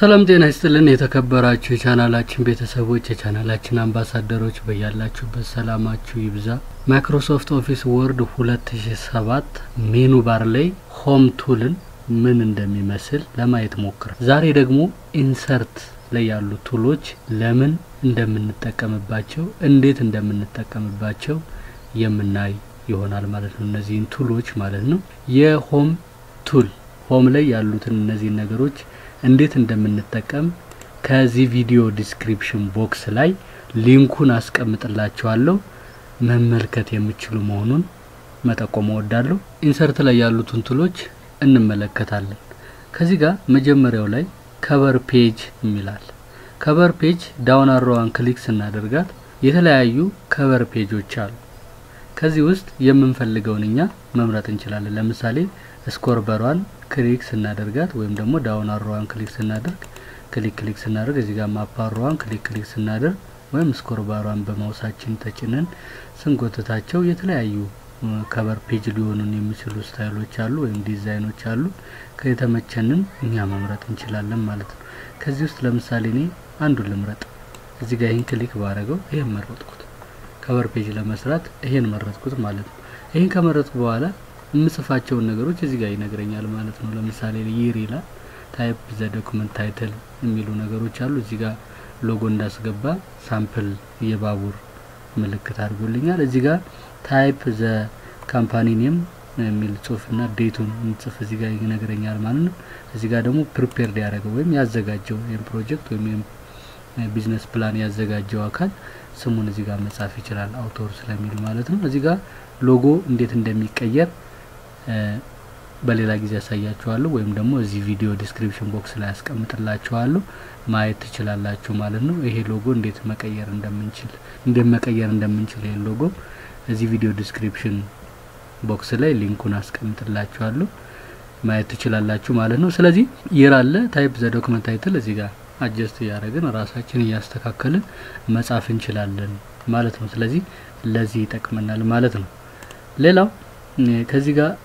ሰላም ጤና ይስጥልን የተከበራችሁ የቻናላችን ቤተሰቦች የቻናላችን አምባሳደሮች በያላችሁበት ሰላማችሁ ይብዛ። ማይክሮሶፍት ኦፊስ ወርድ ሁለት ሺ ሰባት ሜኑ ባር ላይ ሆም ቱልን ምን እንደሚመስል ለማየት ሞክረ። ዛሬ ደግሞ ኢንሰርት ላይ ያሉ ቱሎች ለምን እንደምንጠቀምባቸው እንዴት እንደምንጠቀምባቸው የምናይ ይሆናል ማለት ነው። እነዚህን ቱሎች ማለት ነው። የሆም ቱል ሆም ላይ ያሉትን እነዚህን ነገሮች እንዴት እንደምንጠቀም ከዚህ ቪዲዮ ዲስክሪፕሽን ቦክስ ላይ ሊንኩን አስቀምጥላችኋለሁ መመልከት የሚችሉ መሆኑን መጠቆም እወዳለሁ። ኢንሰርት ላይ ያሉትን ቱሎች እንመለከታለን። ከዚህ ጋር መጀመሪያው ላይ ከቨር ፔጅ የሚላል ከቨር ፔጅ ዳውን አሮዋን ክሊክ ስናደርጋት የተለያዩ ከቨር ፔጆች አሉ። ከዚህ ውስጥ የምንፈልገውን እኛ መምረጥ እንችላለን። ለምሳሌ ስኮር በሯን ክሊክ ስናደርጋት ወይም ደግሞ ዳውን አሮዋን ክሊክ ስናደርግ ክሊክ ክሊክ ስናደርግ እዚህ ጋር ማፕ አሮዋን ክሊክ ክሊክ ስናደርግ ወይም ስኮር ባሯን በማውሳችን ተጭነን ስንጎትታቸው የተለያዩ ከቨር ፔጅ ሊሆኑን የሚችሉ ስታይሎች አሉ ወይም ዲዛይኖች አሉ። ከተመቸንን እኛ መምረጥ እንችላለን ማለት ነው። ከዚህ ውስጥ ለምሳሌ እኔ አንዱን ልምረጥ። እዚህ ጋር ይህን ክሊክ ባረገው ይህን መረጥኩት። ከቨር ፔጅ ለመስራት ይሄን መረጥኩት ማለት ነው። ይህን ከመረጥኩ በኋላ የምጽፋቸውን ነገሮች እዚህ ጋር ይነግረኛል ማለት ነው። ለምሳሌ ይር ይላል። ታይፕ ዘ ዶክመንት ታይትል የሚሉ ነገሮች አሉ። እዚህ ጋር ሎጎ እንዳስገባ ሳምፕል የባቡር ምልክት አድርጎልኛል። እዚህ ጋር ታይፕ ዘ ካምፓኒ ኔም የሚል ጽሁፍና ዴቱን እንጽፍ እዚህ ጋር ይነግረኛል ማለት ነው። እዚህ ጋር ደግሞ ፕሪፔርድ ያደረገው ወይም ያዘጋጀው ይህም ፕሮጀክት ወይም ቢዝነስ ፕላን ያዘጋጀው አካል ስሙን እዚህ ጋር መጻፍ ይችላል አውቶር ስለሚል ማለት ነው። እዚህ ጋር ሎጎ እንዴት እንደሚቀየር በሌላ ጊዜ ያሳያችኋለሁ ወይም ደግሞ እዚህ ቪዲዮ ዲስክሪፕሽን ቦክስ ላይ ያስቀምጥላችኋለሁ ማየት ትችላላችሁ ማለት ነው። ይሄ ሎጎ እንዴት መቀየር እንደምንችል እንዴት መቀየር እንደምንችል ይሄ ሎጎ እዚህ ቪዲዮ ዲስክሪፕሽን ቦክስ ላይ ሊንኩን አስቀምጥላችኋለሁ ማየት ትችላላችሁ ማለት ነው። ስለዚህ ይር አለ ታይፕ ዘ ዶክመንት ታይትል እዚህ ጋር አጀስት እያደረግን ራሳችን እያስተካከልን መጻፍ እንችላለን ማለት ነው። ስለዚህ ለዚህ ይጠቅመናል ማለት ነው። ሌላው ከዚህ ጋር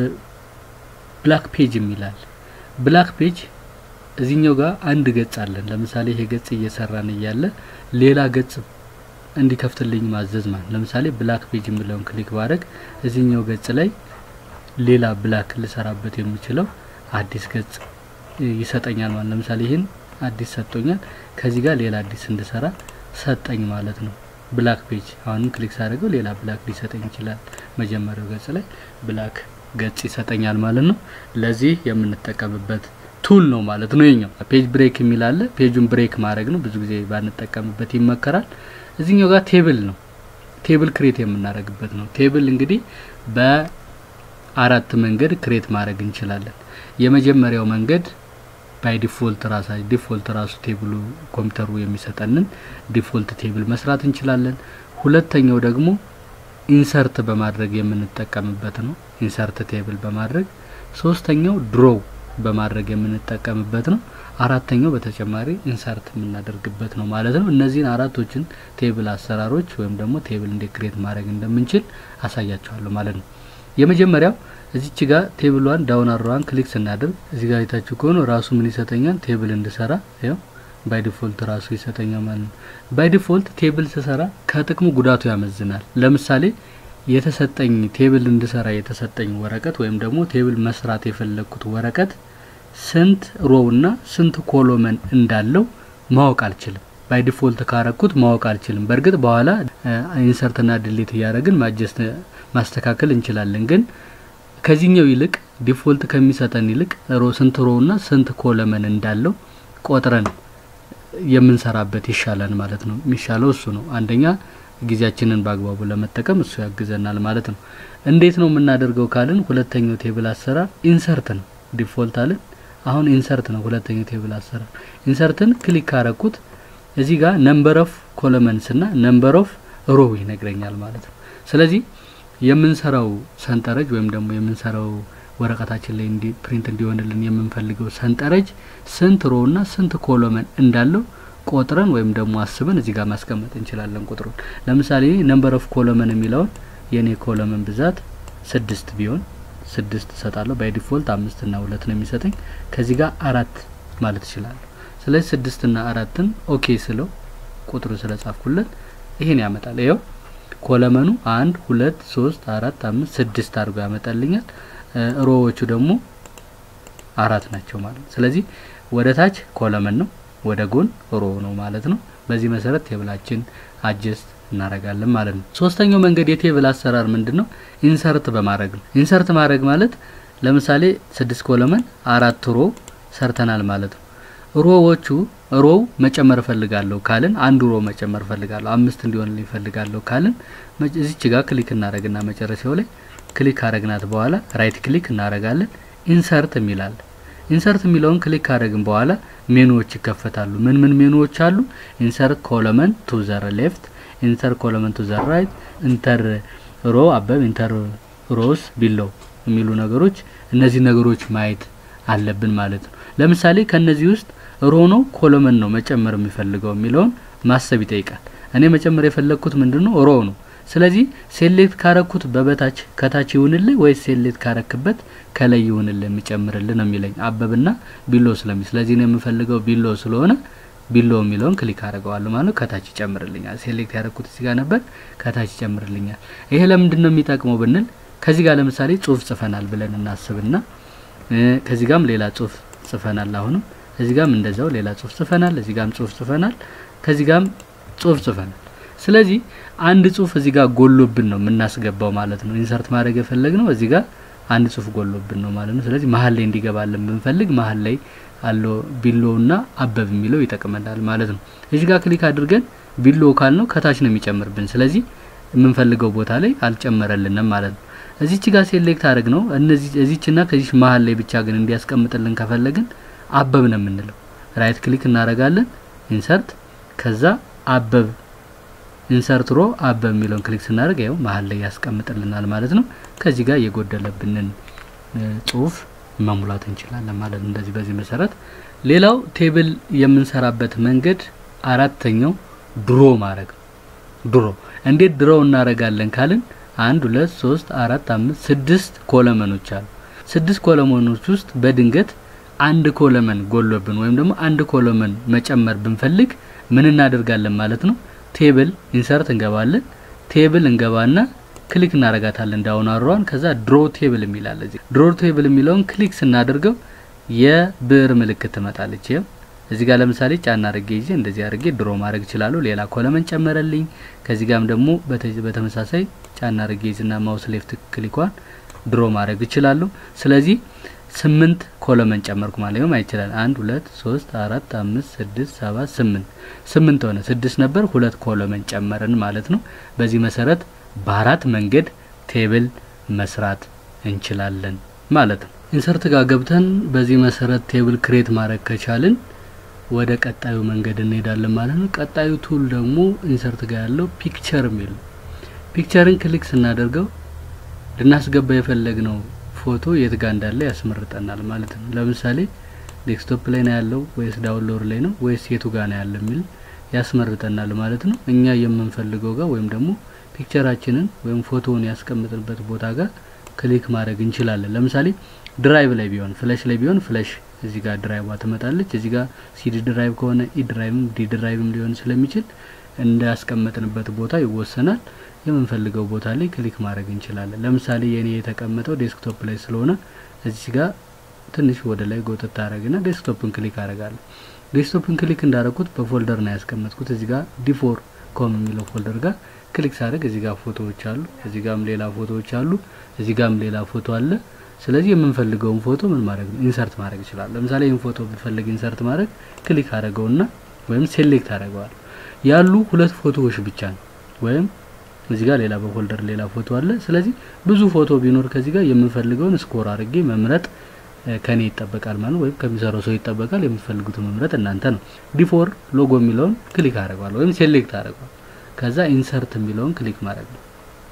ብላክ ፔጅ የሚላል ብላክ ፔጅ እዚህኛው ጋር አንድ ገጽ አለን። ለምሳሌ ይሄ ገጽ እየሰራን እያለ ሌላ ገጽ እንዲከፍትልኝ ማዘዝ ማለት ለምሳሌ ብላክ ፔጅ የሚለውን ክሊክ ባረግ እዚህኛው ገጽ ላይ ሌላ ብላክ ልሰራበት የሚችለው አዲስ ገጽ ይሰጠኛል ማለት ለምሳሌ ይህን አዲስ ሰጥቶኛል። ከዚህ ጋር ሌላ አዲስ እንድሰራ ሰጠኝ ማለት ነው። ብላክ ፔጅ አሁንም ክሊክ ሳደርገው ሌላ ብላክ ሊሰጠኝ ይችላል። መጀመሪያው ገጽ ላይ ብላክ ገጽ ይሰጠኛል ማለት ነው። ለዚህ የምንጠቀምበት ቱል ነው ማለት ነው። የኛው ፔጅ ብሬክ የሚል አለ። ፔጁን ብሬክ ማድረግ ነው። ብዙ ጊዜ ባንጠቀምበት ይመከራል። እዚህኛው ጋር ቴብል ነው። ቴብል ክሬት የምናደርግበት ነው። ቴብል እንግዲህ በአራት መንገድ ክሬት ማድረግ እንችላለን። የመጀመሪያው መንገድ ባይ ዲፎልት ራሳ ዲፎልት ራሱ ቴብሉ ኮምፒውተሩ የሚሰጠንን ዲፎልት ቴብል መስራት እንችላለን። ሁለተኛው ደግሞ ኢንሰርት በማድረግ የምንጠቀምበት ነው። ኢንሰርት ቴብል በማድረግ ሶስተኛው ድሮው በማድረግ የምንጠቀምበት ነው። አራተኛው በተጨማሪ ኢንሰርት የምናደርግበት ነው ማለት ነው። እነዚህን አራቶችን ቴብል አሰራሮች ወይም ደግሞ ቴብል እንዴት ክሬት ማድረግ እንደምንችል አሳያችኋለሁ ማለት ነው። የመጀመሪያው እዚች ጋር ቴብሏን ዳውን አሮዋን ክሊክ ስናደርግ እዚህ ጋር የታችሁ ከሆነ ራሱ ምን ይሰጠኛል? ቴብል እንድሰራ ያው ባይ ዲፎልት ራሱ ይሰጠኛል ማለት ነው። ባይ ዲፎልት ቴብል ስሰራ ከጥቅሙ ጉዳቱ ያመዝናል። ለምሳሌ የተሰጠኝ ቴብል እንድሰራ የተሰጠኝ ወረቀት ወይም ደግሞ ቴብል መስራት የፈለግኩት ወረቀት ስንት ሮው እና ስንት ኮሎመን እንዳለው ማወቅ አልችልም። ባይ ዲፎልት ካረኩት ማወቅ አልችልም። በእርግጥ በኋላ ኢንሰርትና ድሌት እያደረግን ማጀስት ማስተካከል እንችላለን ግን ከዚህኛው ይልቅ ዲፎልት ከሚሰጠን ይልቅ ሮ ስንት ሮ እና ስንት ኮለመን እንዳለው ቆጥረን የምንሰራበት ይሻላል ማለት ነው። የሚሻለው እሱ ነው። አንደኛ ጊዜያችንን በአግባቡ ለመጠቀም እሱ ያግዘናል ማለት ነው። እንዴት ነው የምናደርገው ካልን ሁለተኛው ቴብል አሰራር ኢንሰርት ነው። ዲፎልት አለን። አሁን ኢንሰርት ነው ሁለተኛው ቴብል አሰራር። ኢንሰርትን ክሊክ ካረኩት እዚህ ጋር ነምበር ኦፍ ኮለመንስ እና ነምበር ኦፍ ሮ ይነግረኛል ማለት ነው። ስለዚህ የምንሰራው ሰንጠረዥ ወይም ደግሞ የምንሰራው ወረቀታችን ላይ እንዲ ፕሪንት እንዲሆንልን የምንፈልገው ሰንጠረዥ ስንት ሮ እና ስንት ኮሎመን እንዳለው ቆጥረን ወይም ደግሞ አስበን እዚህ ጋር ማስቀመጥ እንችላለን ቁጥሩን። ለምሳሌ ነምበር ኦፍ ኮሎመን የሚለውን የኔ ኮሎመን ብዛት ስድስት ቢሆን ስድስት እሰጣለሁ። ባይ ዲፎልት አምስት እና ሁለት ነው የሚሰጠኝ። ከዚህ ጋር አራት ማለት እችላለሁ። ስለዚህ ስድስትና አራትን ኦኬ ስለው ቁጥሩ ስለጻፍኩለት ይሄን ያመጣል። ይኸው ኮለመኑ አንድ ሁለት ሶስት አራት አምስት ስድስት አድርጎ ያመጣልኛል። ሮዎቹ ደግሞ አራት ናቸው ማለት ነው። ስለዚህ ወደ ታች ኮለመን ነው፣ ወደ ጎን ሮ ነው ማለት ነው። በዚህ መሰረት ቴብላችን አጀስት እናደርጋለን ማለት ነው። ሶስተኛው መንገድ የቴብል አሰራር ምንድን ነው? ኢንሰርት በማድረግ ነው። ኢንሰርት ማድረግ ማለት ለምሳሌ ስድስት ኮለመን አራት ሮ ሰርተናል ማለት ነው። ሮዎቹ ሮው መጨመር እፈልጋለሁ ካልን አንዱ ሮ መጨመር እፈልጋለሁ አምስት እንዲሆንልኝ እፈልጋለሁ ካልን እዚች ጋር ክሊክ እናደረግና መጨረሻው ላይ ክሊክ ካረግናት በኋላ ራይት ክሊክ እናደረጋለን። ኢንሰርት የሚላል ኢንሰርት የሚለውን ክሊክ ካደረግን በኋላ ሜኑዎች ይከፈታሉ። ምን ምን ሜኑዎች አሉ? ኢንሰርት ኮለመን ቱ ዘር ሌፍት፣ ኢንተር ኮለመን ቱ ዘር ራይት፣ ኢንተር ሮ አበብ፣ ኢንተር ሮስ ቢለው የሚሉ ነገሮች እነዚህ ነገሮች ማየት አለብን ማለት ነው። ለምሳሌ ከነዚህ ውስጥ ሮ ነው ኮለመን ነው መጨመር የሚፈልገው የሚለውን ማሰብ ይጠይቃል። እኔ መጨመር የፈለግኩት ምንድን ነው? ሮ ነው። ስለዚህ ሴሌክት ካረኩት በበታች ከታች ይሁንልህ ወይስ ሴሌክት ካረክበት ከላይ ይሁንልህ የሚጨምርልህ ነው የሚለኝ አበብና ቢሎ ስለሚ ስለዚህ ነው የምፈልገው ቢሎ ስለሆነ ቢሎ የሚለውን ክሊክ አድርገዋለሁ ማለት ነው። ከታች ይጨምርልኛል። ሴሌክት ያረኩት እዚህ ጋር ነበር፣ ከታች ይጨምርልኛል። ይሄ ለምንድን ነው የሚጠቅመው ብንል ከዚህ ጋር ለምሳሌ ጽሁፍ ጽፈናል ብለን እናስብና ከዚህ ጋርም ሌላ ጽሁፍ ጽፈናል። አሁንም እዚህ ጋርም እንደዛው ሌላ ጽሁፍ ጽፈናል። እዚህ ጋርም ጽሁፍ ጽፈናል። ከዚህ ጋርም ጽሁፍ ጽፈናል። ስለዚህ አንድ ጽሁፍ እዚህ ጋር ጎሎብን ነው የምናስገባው ማለት ነው። ኢንሰርት ማድረግ የፈለግ ነው እዚህ ጋር አንድ ጽሁፍ ጎሎብን ነው ማለት ነው። ስለዚህ መሀል ላይ እንዲገባልን ብንፈልግ መሀል ላይ አለው ቢሎውና አበብ የሚለው ይጠቅመናል ማለት ነው። እዚህ ጋር ክሊክ አድርገን ቢሎ ካል ነው ከታች ነው የሚጨምርብን። ስለዚህ የምንፈልገው ቦታ ላይ አልጨመረልንም ማለት ነው። እዚች ጋር ሴሌክት አድርግ ነው እነዚህ እዚችና ከዚች መሀል ላይ ብቻ ግን እንዲያስቀምጥልን ከፈለግን አበብ ነው የምንለው። ራይት ክሊክ እናደርጋለን፣ ኢንሰርት ከዛ አበብ ኢንሰርት ሮ አበብ የሚለውን ክሊክ ስናደርግ ያው መሀል ላይ ያስቀምጥልናል ማለት ነው። ከዚህ ጋር የጎደለብንን ጽሁፍ መሙላት እንችላለን ማለት ነው። እንደዚህ በዚህ መሰረት ሌላው ቴብል የምንሰራበት መንገድ አራተኛው ድሮ ማድረግ ነው። ድሮ እንዴት ድሮ እናደርጋለን ካልን አንድ ሁለት ሶስት አራት አምስት ስድስት ኮለመኖች አሉ። ስድስት ኮለመኖች ውስጥ በድንገት አንድ ኮለመን ጎሎብን ወይም ደግሞ አንድ ኮለመን መጨመር ብንፈልግ ምን እናደርጋለን ማለት ነው። ቴብል ኢንሰርት እንገባለን። ቴብል እንገባና ክሊክ እናረጋታለን ዳውን አሯን። ከዛ ድሮ ቴብል የሚላል እዚህ ድሮ ቴብል የሚለውን ክሊክ ስናደርገው የብዕር ምልክት ትመጣለች። ይኸው እዚህ ጋር ለምሳሌ ጫና አድርጌ ይዤ እንደዚህ አድርጌ ድሮ ማድረግ እችላለሁ። ሌላ ኮለመን ጨመረልኝ። ከዚህ ጋርም ደግሞ በተመሳሳይ ጫና አድርጌ ይዝና ማውስ ሌፍት ክሊኳን ድሮ ማድረግ እችላለሁ። ስለዚህ ስምንት ኮለመን ጨመርኩ ማለት ነው። ይችላል አንድ ሁለት ሶስት አራት አምስት ስድስት ሰባት ስምንት ስምንት ሆነ። ስድስት ነበር ሁለት ኮለመን ጨመርን ማለት ነው። በዚህ መሰረት በአራት መንገድ ቴብል መስራት እንችላለን ማለት ነው። ኢንሰርት ጋር ገብተን በዚህ መሰረት ቴብል ክሬት ማድረግ ከቻልን ወደ ቀጣዩ መንገድ እንሄዳለን ማለት ነው። ቀጣዩ ቱል ደግሞ ኢንሰርት ጋር ያለው ፒክቸር የሚል ፒክቸርን ክሊክ ስናደርገው ልናስገባ የፈለግነው ፎቶ የት ጋር እንዳለ ያስመርጠናል ማለት ነው። ለምሳሌ ዴስክቶፕ ላይ ነው ያለው ወይስ ዳውንሎድ ላይ ነው ወይስ የቱ ጋር ነው ያለው የሚል ያስመርጠናል ማለት ነው። እኛ የምንፈልገው ጋር ወይም ደግሞ ፒክቸራችንን ወይም ፎቶውን ያስቀምጥንበት ቦታ ጋር ክሊክ ማድረግ እንችላለን። ለምሳሌ ድራይቭ ላይ ቢሆን ፍለሽ ላይ ቢሆን ፍለሽ እዚህ ጋር ድራይቭ ትመጣለች። እዚህ ጋር ሲዲ ድራይቭ ከሆነ ኢ ድራይቭም ዲ ድራይቭም ሊሆን ስለሚችል እንዳስቀመጥንበት ቦታ ይወሰናል። የምንፈልገው ቦታ ላይ ክሊክ ማድረግ እንችላለን። ለምሳሌ የኔ የተቀመጠው ዴስክቶፕ ላይ ስለሆነ እዚህ ጋር ትንሽ ወደ ላይ ጎተት ታደረግና ዴስክቶፕን ክሊክ አደርጋለሁ። ዴስክቶፕን ክሊክ እንዳደረኩት በፎልደር ነው ያስቀመጥኩት። እዚህ ጋር ዲፎር ኮም የሚለው ፎልደር ጋር ክሊክ ሳደርግ እዚህ ጋር ፎቶዎች አሉ። እዚህ ጋርም ሌላ ፎቶዎች አሉ። እዚህ ጋርም ሌላ ፎቶ አለ። ስለዚህ የምንፈልገውን ፎቶ ምን ማድረግ ነው ኢንሰርት ማድረግ ይችላል። ለምሳሌ ይህን ፎቶ ብፈልግ ኢንሰርት ማድረግ ክሊክ አደረገውና ወይም ሴሌክት አደረገዋል። ያሉ ሁለት ፎቶዎች ብቻ ነው ወይም እዚህ ጋር ሌላ በፎልደር ሌላ ፎቶ አለ። ስለዚህ ብዙ ፎቶ ቢኖር ከዚህ ጋር የምንፈልገውን ስኮር አድርጌ መምረጥ ከኔ ይጠበቃል ማለት ወይም ከሚሰራው ሰው ይጠበቃል። የምትፈልጉትን መምረጥ እናንተ ነው። ዲፎር ሎጎ የሚለውን ክሊክ አደረገዋል ወይም ሴሌክት አደረገዋል። ከዛ ኢንሰርት የሚለውን ክሊክ ማድረግ ነው።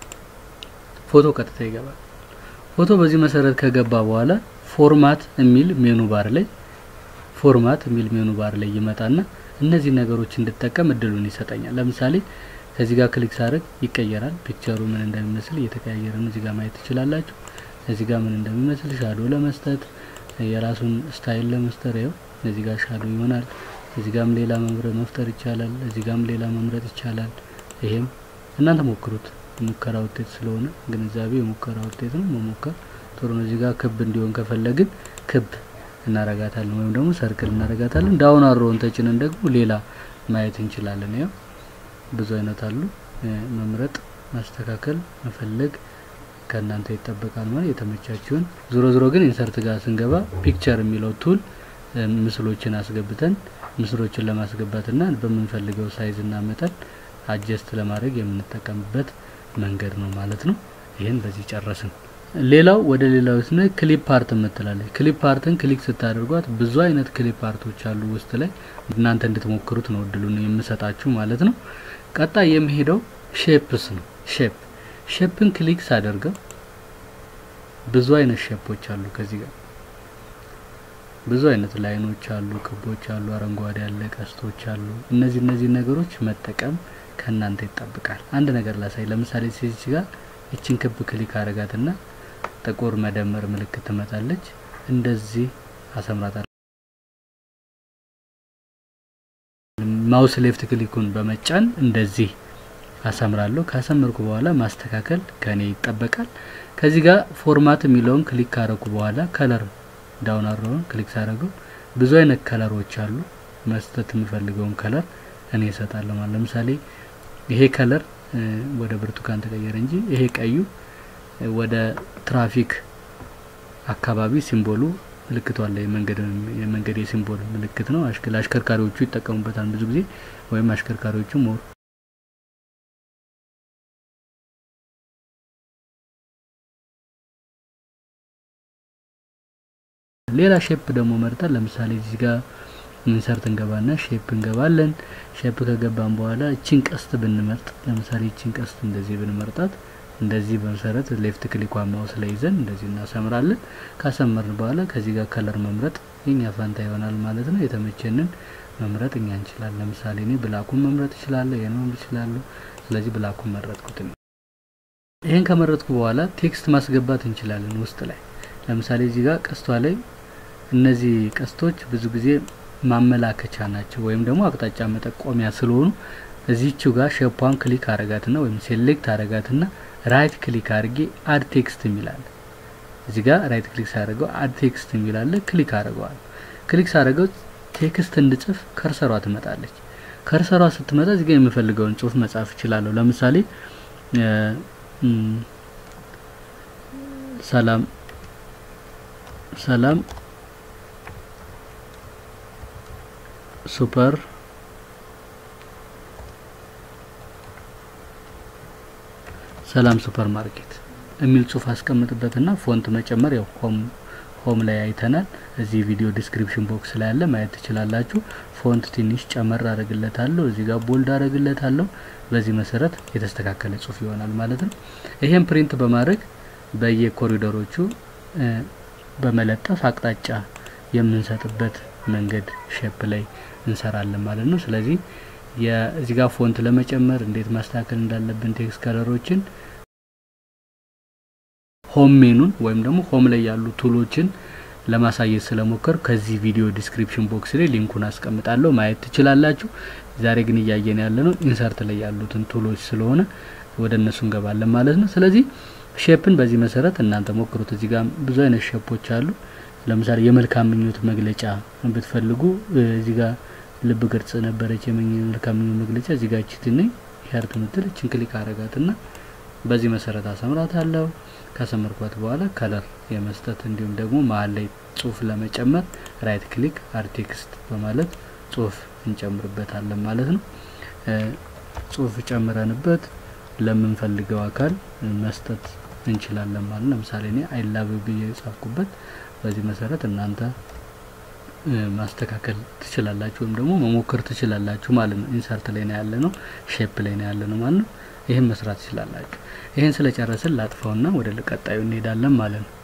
ፎቶ ቀጥታ ይገባል። ፎቶ በዚህ መሰረት ከገባ በኋላ ፎርማት የሚል ሜኑ ባር ላይ ፎርማት የሚል ሜኑ ባር ላይ ይመጣና እነዚህ ነገሮች እንድጠቀም እድሉን ይሰጠኛል። ለምሳሌ ከዚህ ጋር ክሊክ ሳደርግ ይቀየራል። ፒክቸሩ ምን እንደሚመስል እየተቀያየረ ነው። እዚህ ጋር ማየት ትችላላችሁ። እዚህ ጋር ምን እንደሚመስል ሻዶ ለመስጠት የራሱን ስታይል ለመስጠት ይኸው እዚህ ጋር ሻዶ ይሆናል። እዚህ ጋም ሌላ መምረጥ መፍጠር ይቻላል። እዚህ ጋም ሌላ መምረጥ ይቻላል። ይሄም እናንተ ሞክሩት። ሙከራ ውጤት ስለሆነ ግንዛቤ የሙከራ ውጤት ነው። መሞከር ጥሩ ነው። እዚህ ጋር ክብ እንዲሆን ከፈለግን ክብ እናረጋታለን ወይም ደግሞ ሰርክል እናረጋታለን። ዳውን አሮውን ተጭነን ደግሞ ሌላ ማየት እንችላለን። ያው ብዙ አይነት አሉ። መምረጥ፣ ማስተካከል፣ መፈለግ ከእናንተ ይጠበቃል ማለት የተመቻችሁን። ዞሮ ዞሮ ግን ኢንሰርት ጋር ስንገባ ፒክቸር የሚለው ቱል ምስሎችን አስገብተን ምስሎችን ለማስገባትና በምንፈልገው ሳይዝና መጠን አጀስት ለማድረግ የምንጠቀምበት መንገድ ነው ማለት ነው። ይህን በዚህ ጨረስን። ሌላው ወደ ሌላው ስነ ክሊፕ አርት የምትላለች ክሊፕ አርትን ክሊክ ስታደርጓት ብዙ አይነት ክሊፕ አርቶች አሉ ውስጥ ላይ እናንተ እንድትሞክሩት ነው እድሉን የምሰጣችሁ ማለት ነው። ቀጣይ የሚሄደው ሼፕስ ነው። ሼፕ ሼፕን ክሊክ ሳደርገው ብዙ አይነት ሼፖች አሉ። ከዚህ ጋር ብዙ አይነት ላይኖች አሉ፣ ክቦች አሉ፣ አረንጓዴ አለ፣ ቀስቶች አሉ። እነዚህ እነዚህ ነገሮች መጠቀም ከእናንተ ይጠብቃል። አንድ ነገር ላሳይ። ለምሳሌ ሲች ጋር እችን ክብ ክሊክ አረጋትና ጥቁር መደመር ምልክት ትመጣለች። እንደዚህ አሰምራታለሁ። ማውስ ሌፍት ክሊኩን በመጫን እንደዚህ አሰምራለሁ። ካሰመርኩ በኋላ ማስተካከል ከኔ ይጠበቃል። ከዚህ ጋር ፎርማት የሚለውን ክሊክ ካረኩ በኋላ ከለር ዳውን አሮውን ክሊክ ሳደርገው ብዙ አይነት ከለሮች አሉ። መስጠት የምፈልገውን ከለር እኔ እሰጣለሁ ማለት ለምሳሌ ይሄ ከለር ወደ ብርቱካን ተቀየረ እንጂ ይሄ ቀዩ ወደ ትራፊክ አካባቢ ሲምቦሉ ምልክቱ አለ። የመንገድ የመንገድ የሲምቦል ምልክት ነው። አሽከርካሪዎቹ ይጠቀሙበታል ብዙ ጊዜ ወይም አሽከርካሪዎቹ ሞር ሌላ ሼፕ ደግሞ መርጠን ለምሳሌ እዚህ ጋር ኢንሰርት እንገባና ሼፕ እንገባለን። ሼፕ ከገባን በኋላ እቺን ቀስት ብንመርጥ ለምሳሌ እቺን ቀስት እንደዚህ ብንመርጣት እንደዚህ በመሰረት ሌፍት ክሊኳን ማውስ ላይ ይዘን እንደዚህ እናሰምራለን። ካሰመርን በኋላ ከዚህ ጋር ከለር መምረጥ የኛ ፋንታ ይሆናል ማለት ነው። የተመቸንን መምረጥ እኛ እንችላለን። ለምሳሌ እኔ ብላኩን መምረጥ እችላለሁ፣ ይሄን መምረጥ እችላለሁ። ስለዚህ ብላኩን መረጥኩት። ይሄን ከመረጥኩ በኋላ ቴክስት ማስገባት እንችላለን ውስጥ ላይ ለምሳሌ እዚህ ጋር ቀስቷ ላይ እነዚህ ቀስቶች ብዙ ጊዜ ማመላከቻ ናቸው ወይም ደግሞ አቅጣጫ መጠቆሚያ ስለሆኑ እዚህችው ጋር ሼፓን ክሊክ አረጋትና ወይም ሴሌክት አረጋትና ራይት ክሊክ አድርጌ አድ ቴክስት የሚላለ እዚህ ጋር ራይት ክሊክ ሳደርገው አድ ቴክስት የሚላለ ክሊክ አድርገዋል። ክሊክ ሳደርገው ቴክስት እንድጽፍ ከርሰሯ ትመጣለች። ከርሰሯ ስትመጣ እዚህ ጋር የምፈልገውን ጽሁፍ መጻፍ እችላለሁ። ለምሳሌ ሰላም ሰላም ሱፐር ሰላም ሱፐር ማርኬት የሚል ጽሁፍ አስቀምጥበትና ፎንት መጨመር ያው ሆም ሆም ላይ አይተናል። እዚህ ቪዲዮ ዲስክሪፕሽን ቦክስ ላይ ያለ ማየት ትችላላችሁ። ፎንት ትንሽ ጨመር አደርግለታለሁ። እዚህ ጋር ቦልድ አደርግለታለሁ። በዚህ መሰረት የተስተካከለ ጽሁፍ ይሆናል ማለት ነው። ይሄን ፕሪንት በማድረግ በየኮሪደሮቹ በመለጠፍ አቅጣጫ የምንሰጥበት መንገድ ሼፕ ላይ እንሰራለን ማለት ነው። ስለዚህ የዚህ ጋር ፎንት ለመጨመር እንዴት ማስተካከል እንዳለብን ቴክስት ከለሮችን ሆም ሜኑን ወይም ደግሞ ሆም ላይ ያሉ ቱሎችን ለማሳየት ስለሞከር ከዚህ ቪዲዮ ዲስክሪፕሽን ቦክስ ላይ ሊንኩን አስቀምጣለሁ ማየት ትችላላችሁ። ዛሬ ግን እያየን ያለ ነው ኢንሰርት ላይ ያሉትን ቱሎች ስለሆነ ወደ እነሱ እንገባለን ማለት ነው። ስለዚህ ሼፕን በዚህ መሰረት እናንተ ሞክሩት። እዚህ ጋር ብዙ አይነት ሼፖች አሉ። ለምሳሌ የመልካም ምኞት መግለጫ ብትፈልጉ እዚህ ጋር ልብ ቅርጽ ነበረች የመልካም ምኞት መግለጫ እዚህ ጋር ቺት ነኝ ሄርት ምትል እችን ክሊክ አረጋትና በዚህ መሰረት አሰምራት አለው። ካሰመርኳት በኋላ ከለር የመስጠት እንዲሁም ደግሞ መሀል ላይ ጽሁፍ ለመጨመር ራይት ክሊክ አድ ቴክስት በማለት ጽሁፍ እንጨምርበታለን ማለት ነው። ጽሁፍ ጨምረንበት ለምንፈልገው አካል መስጠት እንችላለን ማለት ነው። ለምሳሌ እኔ አይላቭ ብዬ የጻፍኩበት በዚህ መሰረት እናንተ ማስተካከል ትችላላችሁ ወይም ደግሞ መሞከር ትችላላችሁ ማለት ነው። ኢንሰርት ላይ ነው ያለ ነው፣ ሼፕ ላይ ነው ያለ ነው ማለት ነው። ይህን መስራት ትችላላችሁ። ይህን ስለጨረስን ላጥፋውና ወደ ቀጣዩ እንሄዳለን ማለት ነው።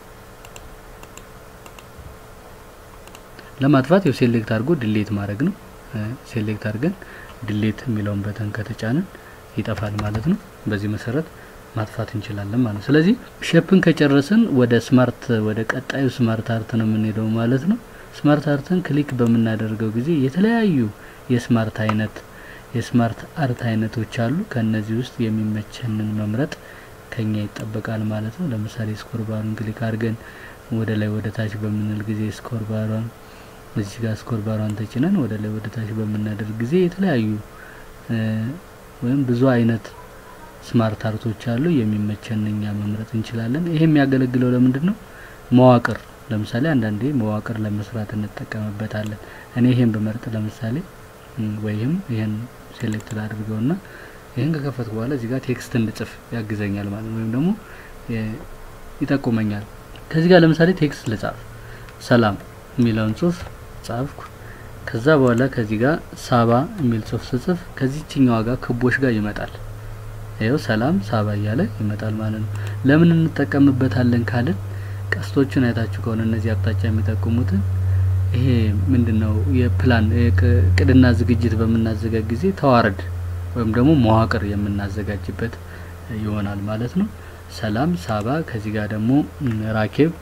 ለማጥፋት ያው ሴሌክት አድርጎ ድሌት ማድረግ ነው። ሴሌክት አድርገን ድሌት የሚለውን በተን ከተጫንን ይጠፋል ማለት ነው። በዚህ መሰረት ማጥፋት እንችላለን ማለት ነው። ስለዚህ ሼፕን ከጨረስን ወደ ስማርት ወደ ቀጣዩ ስማርት አርት ነው የምንሄደው ማለት ነው። ስማርት አርትን ክሊክ በምናደርገው ጊዜ የተለያዩ የስማርት አይነት የስማርት አርት አይነቶች አሉ። ከእነዚህ ውስጥ የሚመቸንን መምረጥ ከኛ ይጠበቃል ማለት ነው። ለምሳሌ ስኮር ባሩን ክሊክ አድርገን ወደ ላይ ወደ ታች በምንል ጊዜ ስኮር ባሯን እዚህ ጋር ስኮር ባሯን ተጭነን ወደ ላይ ወደ ታች በምናደርግ ጊዜ የተለያዩ ወይም ብዙ አይነት ስማርት አርቶች አሉ። የሚመቸን እኛ መምረጥ እንችላለን። ይሄ የሚያገለግለው ለምንድን ነው? መዋቅር ለምሳሌ አንዳንዴ መዋቅር ለመስራት እንጠቀምበታለን። እኔ ይሄን በመርጥ ለምሳሌ ወይም ይሄን ሴሌክት ላድርገውና ይህን ከከፈትኩ በኋላ እዚህ ጋር ቴክስት እንድጽፍ ያግዘኛል ማለት ነው፣ ወይም ደግሞ ይጠቁመኛል። ከዚህ ጋር ለምሳሌ ቴክስት ልጻፍ፣ ሰላም የሚለውን ጽሁፍ ጻፍኩ። ከዛ በኋላ ከዚህ ጋር ሳባ የሚል ጽሁፍ ስጽፍ ከዚህችኛዋ ጋር ክቦች ጋር ይመጣል። ይኸው ሰላም ሳባ እያለ ይመጣል ማለት ነው። ለምን እንጠቀምበታለን ካልን ቀስቶችን አይታችሁ ከሆነ እነዚህ አቅጣጫ የሚጠቁሙትን ይሄ ምንድነው የፕላን ቅድና ዝግጅት በምናዘጋጅ ጊዜ ተዋረድ ወይም ደግሞ መዋቅር የምናዘጋጅበት ይሆናል ማለት ነው። ሰላም ሳባ፣ ከዚህ ጋር ደግሞ ራኬብ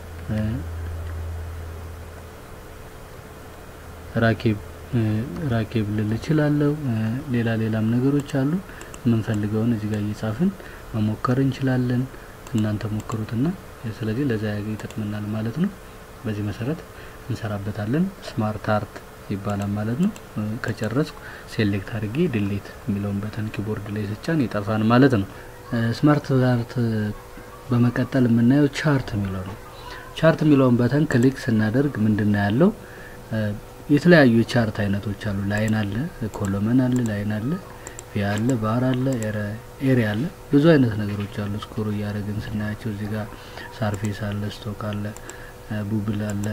ራኬብ ራኬብ ልል እችላለሁ። ሌላ ሌላም ነገሮች አሉ። የምንፈልገውን እዚህ ጋር እየጻፍን መሞከር እንችላለን። እናንተ ሞክሩትና ስለዚህ ለዛ ይጠቅመናል ማለት ነው። በዚህ መሰረት እንሰራበታለን። ስማርት አርት ይባላል ማለት ነው። ከጨረስኩ ሴሌክት አድርጌ ድሌት የሚለውን በተን ኪቦርድ ላይ ስጫን ይጠፋን ማለት ነው። ስማርት አርት በመቀጠል የምናየው ቻርት የሚለው ነው። ቻርት የሚለውን በተን ክሊክ ስናደርግ ምንድን ነው ያለው? የተለያዩ የቻርት አይነቶች አሉ። ላይን አለ፣ ኮሎመን አለ፣ ላይን አለ፣ ቪ አለ፣ ባር አለ፣ ኤሪያ አለ። ብዙ አይነት ነገሮች አሉ። ስኮር እያደረግን ስናያቸው እዚህ ጋር ሳርፌስ አለ፣ ስቶክ አለ፣ ቡብል አለ፣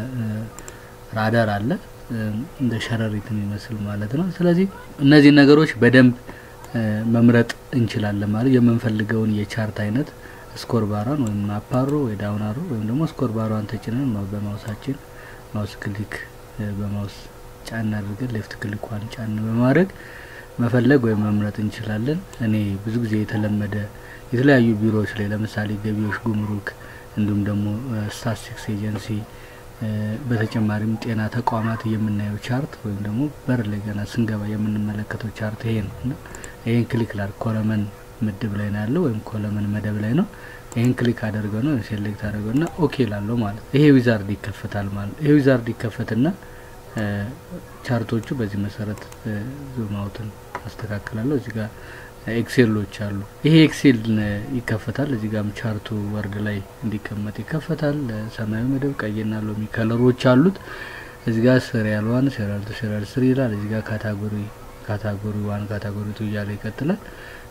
ራዳር አለ እንደ ሸረሪት የሚመስል ማለት ነው። ስለዚህ እነዚህ ነገሮች በደንብ መምረጥ እንችላለን ማለት የምንፈልገውን የቻርት አይነት ስኮር ባሯን ወይም አፓሮ ወይ ዳውናሮ ወይም ደግሞ ስኮር ባሯን ተጭነን በማውሳችን ማውስ ክሊክ በማውስ ጫን አድርገን ሌፍት ክሊኳን ጫን በማድረግ መፈለግ ወይም መምረጥ እንችላለን። እኔ ብዙ ጊዜ የተለመደ የተለያዩ ቢሮዎች ላይ ለምሳሌ ገቢዎች፣ ጉምሩክ እንዲሁም ደግሞ ስታትስቲክስ ኤጀንሲ በተጨማሪም ጤና ተቋማት የምናየው ቻርት ወይም ደግሞ በር ላይ ገና ስንገባ የምንመለከተው ቻርት ይሄ ነው እና ይሄን ክሊክ ላር ኮለመን ምድብ ላይ ነው ያለው ወይም ኮለመን መደብ ላይ ነው። ይሄን ክሊክ አደርገው ነው ሴሌክት አደርገው እና ኦኬ ላለው ማለት ይሄ ዊዛርድ ይከፈታል ማለት ይሄ ዊዛርድ ይከፈትና ቻርቶቹ በዚህ መሰረት ዙም አውትን አስተካክላለሁ። እዚህ ጋር ኤክሴሎች አሉ። ይሄ ኤክሴል ይከፈታል። እዚህ ጋርም ቻርቱ ወርድ ላይ እንዲቀመጥ ይከፈታል። ሰማያዊ መደብ፣ ቀይና ሎሚ ከለሮች አሉት። እዚህ ጋር ሴሪያል ዋን፣ ሴሪያል ቱ፣ ሴሪያል ስሪ ይላል። እዚህ ጋር ካታጎሪ ካታጎሪ ዋን፣ ካታጎሪ ቱ እያለ ይቀጥላል።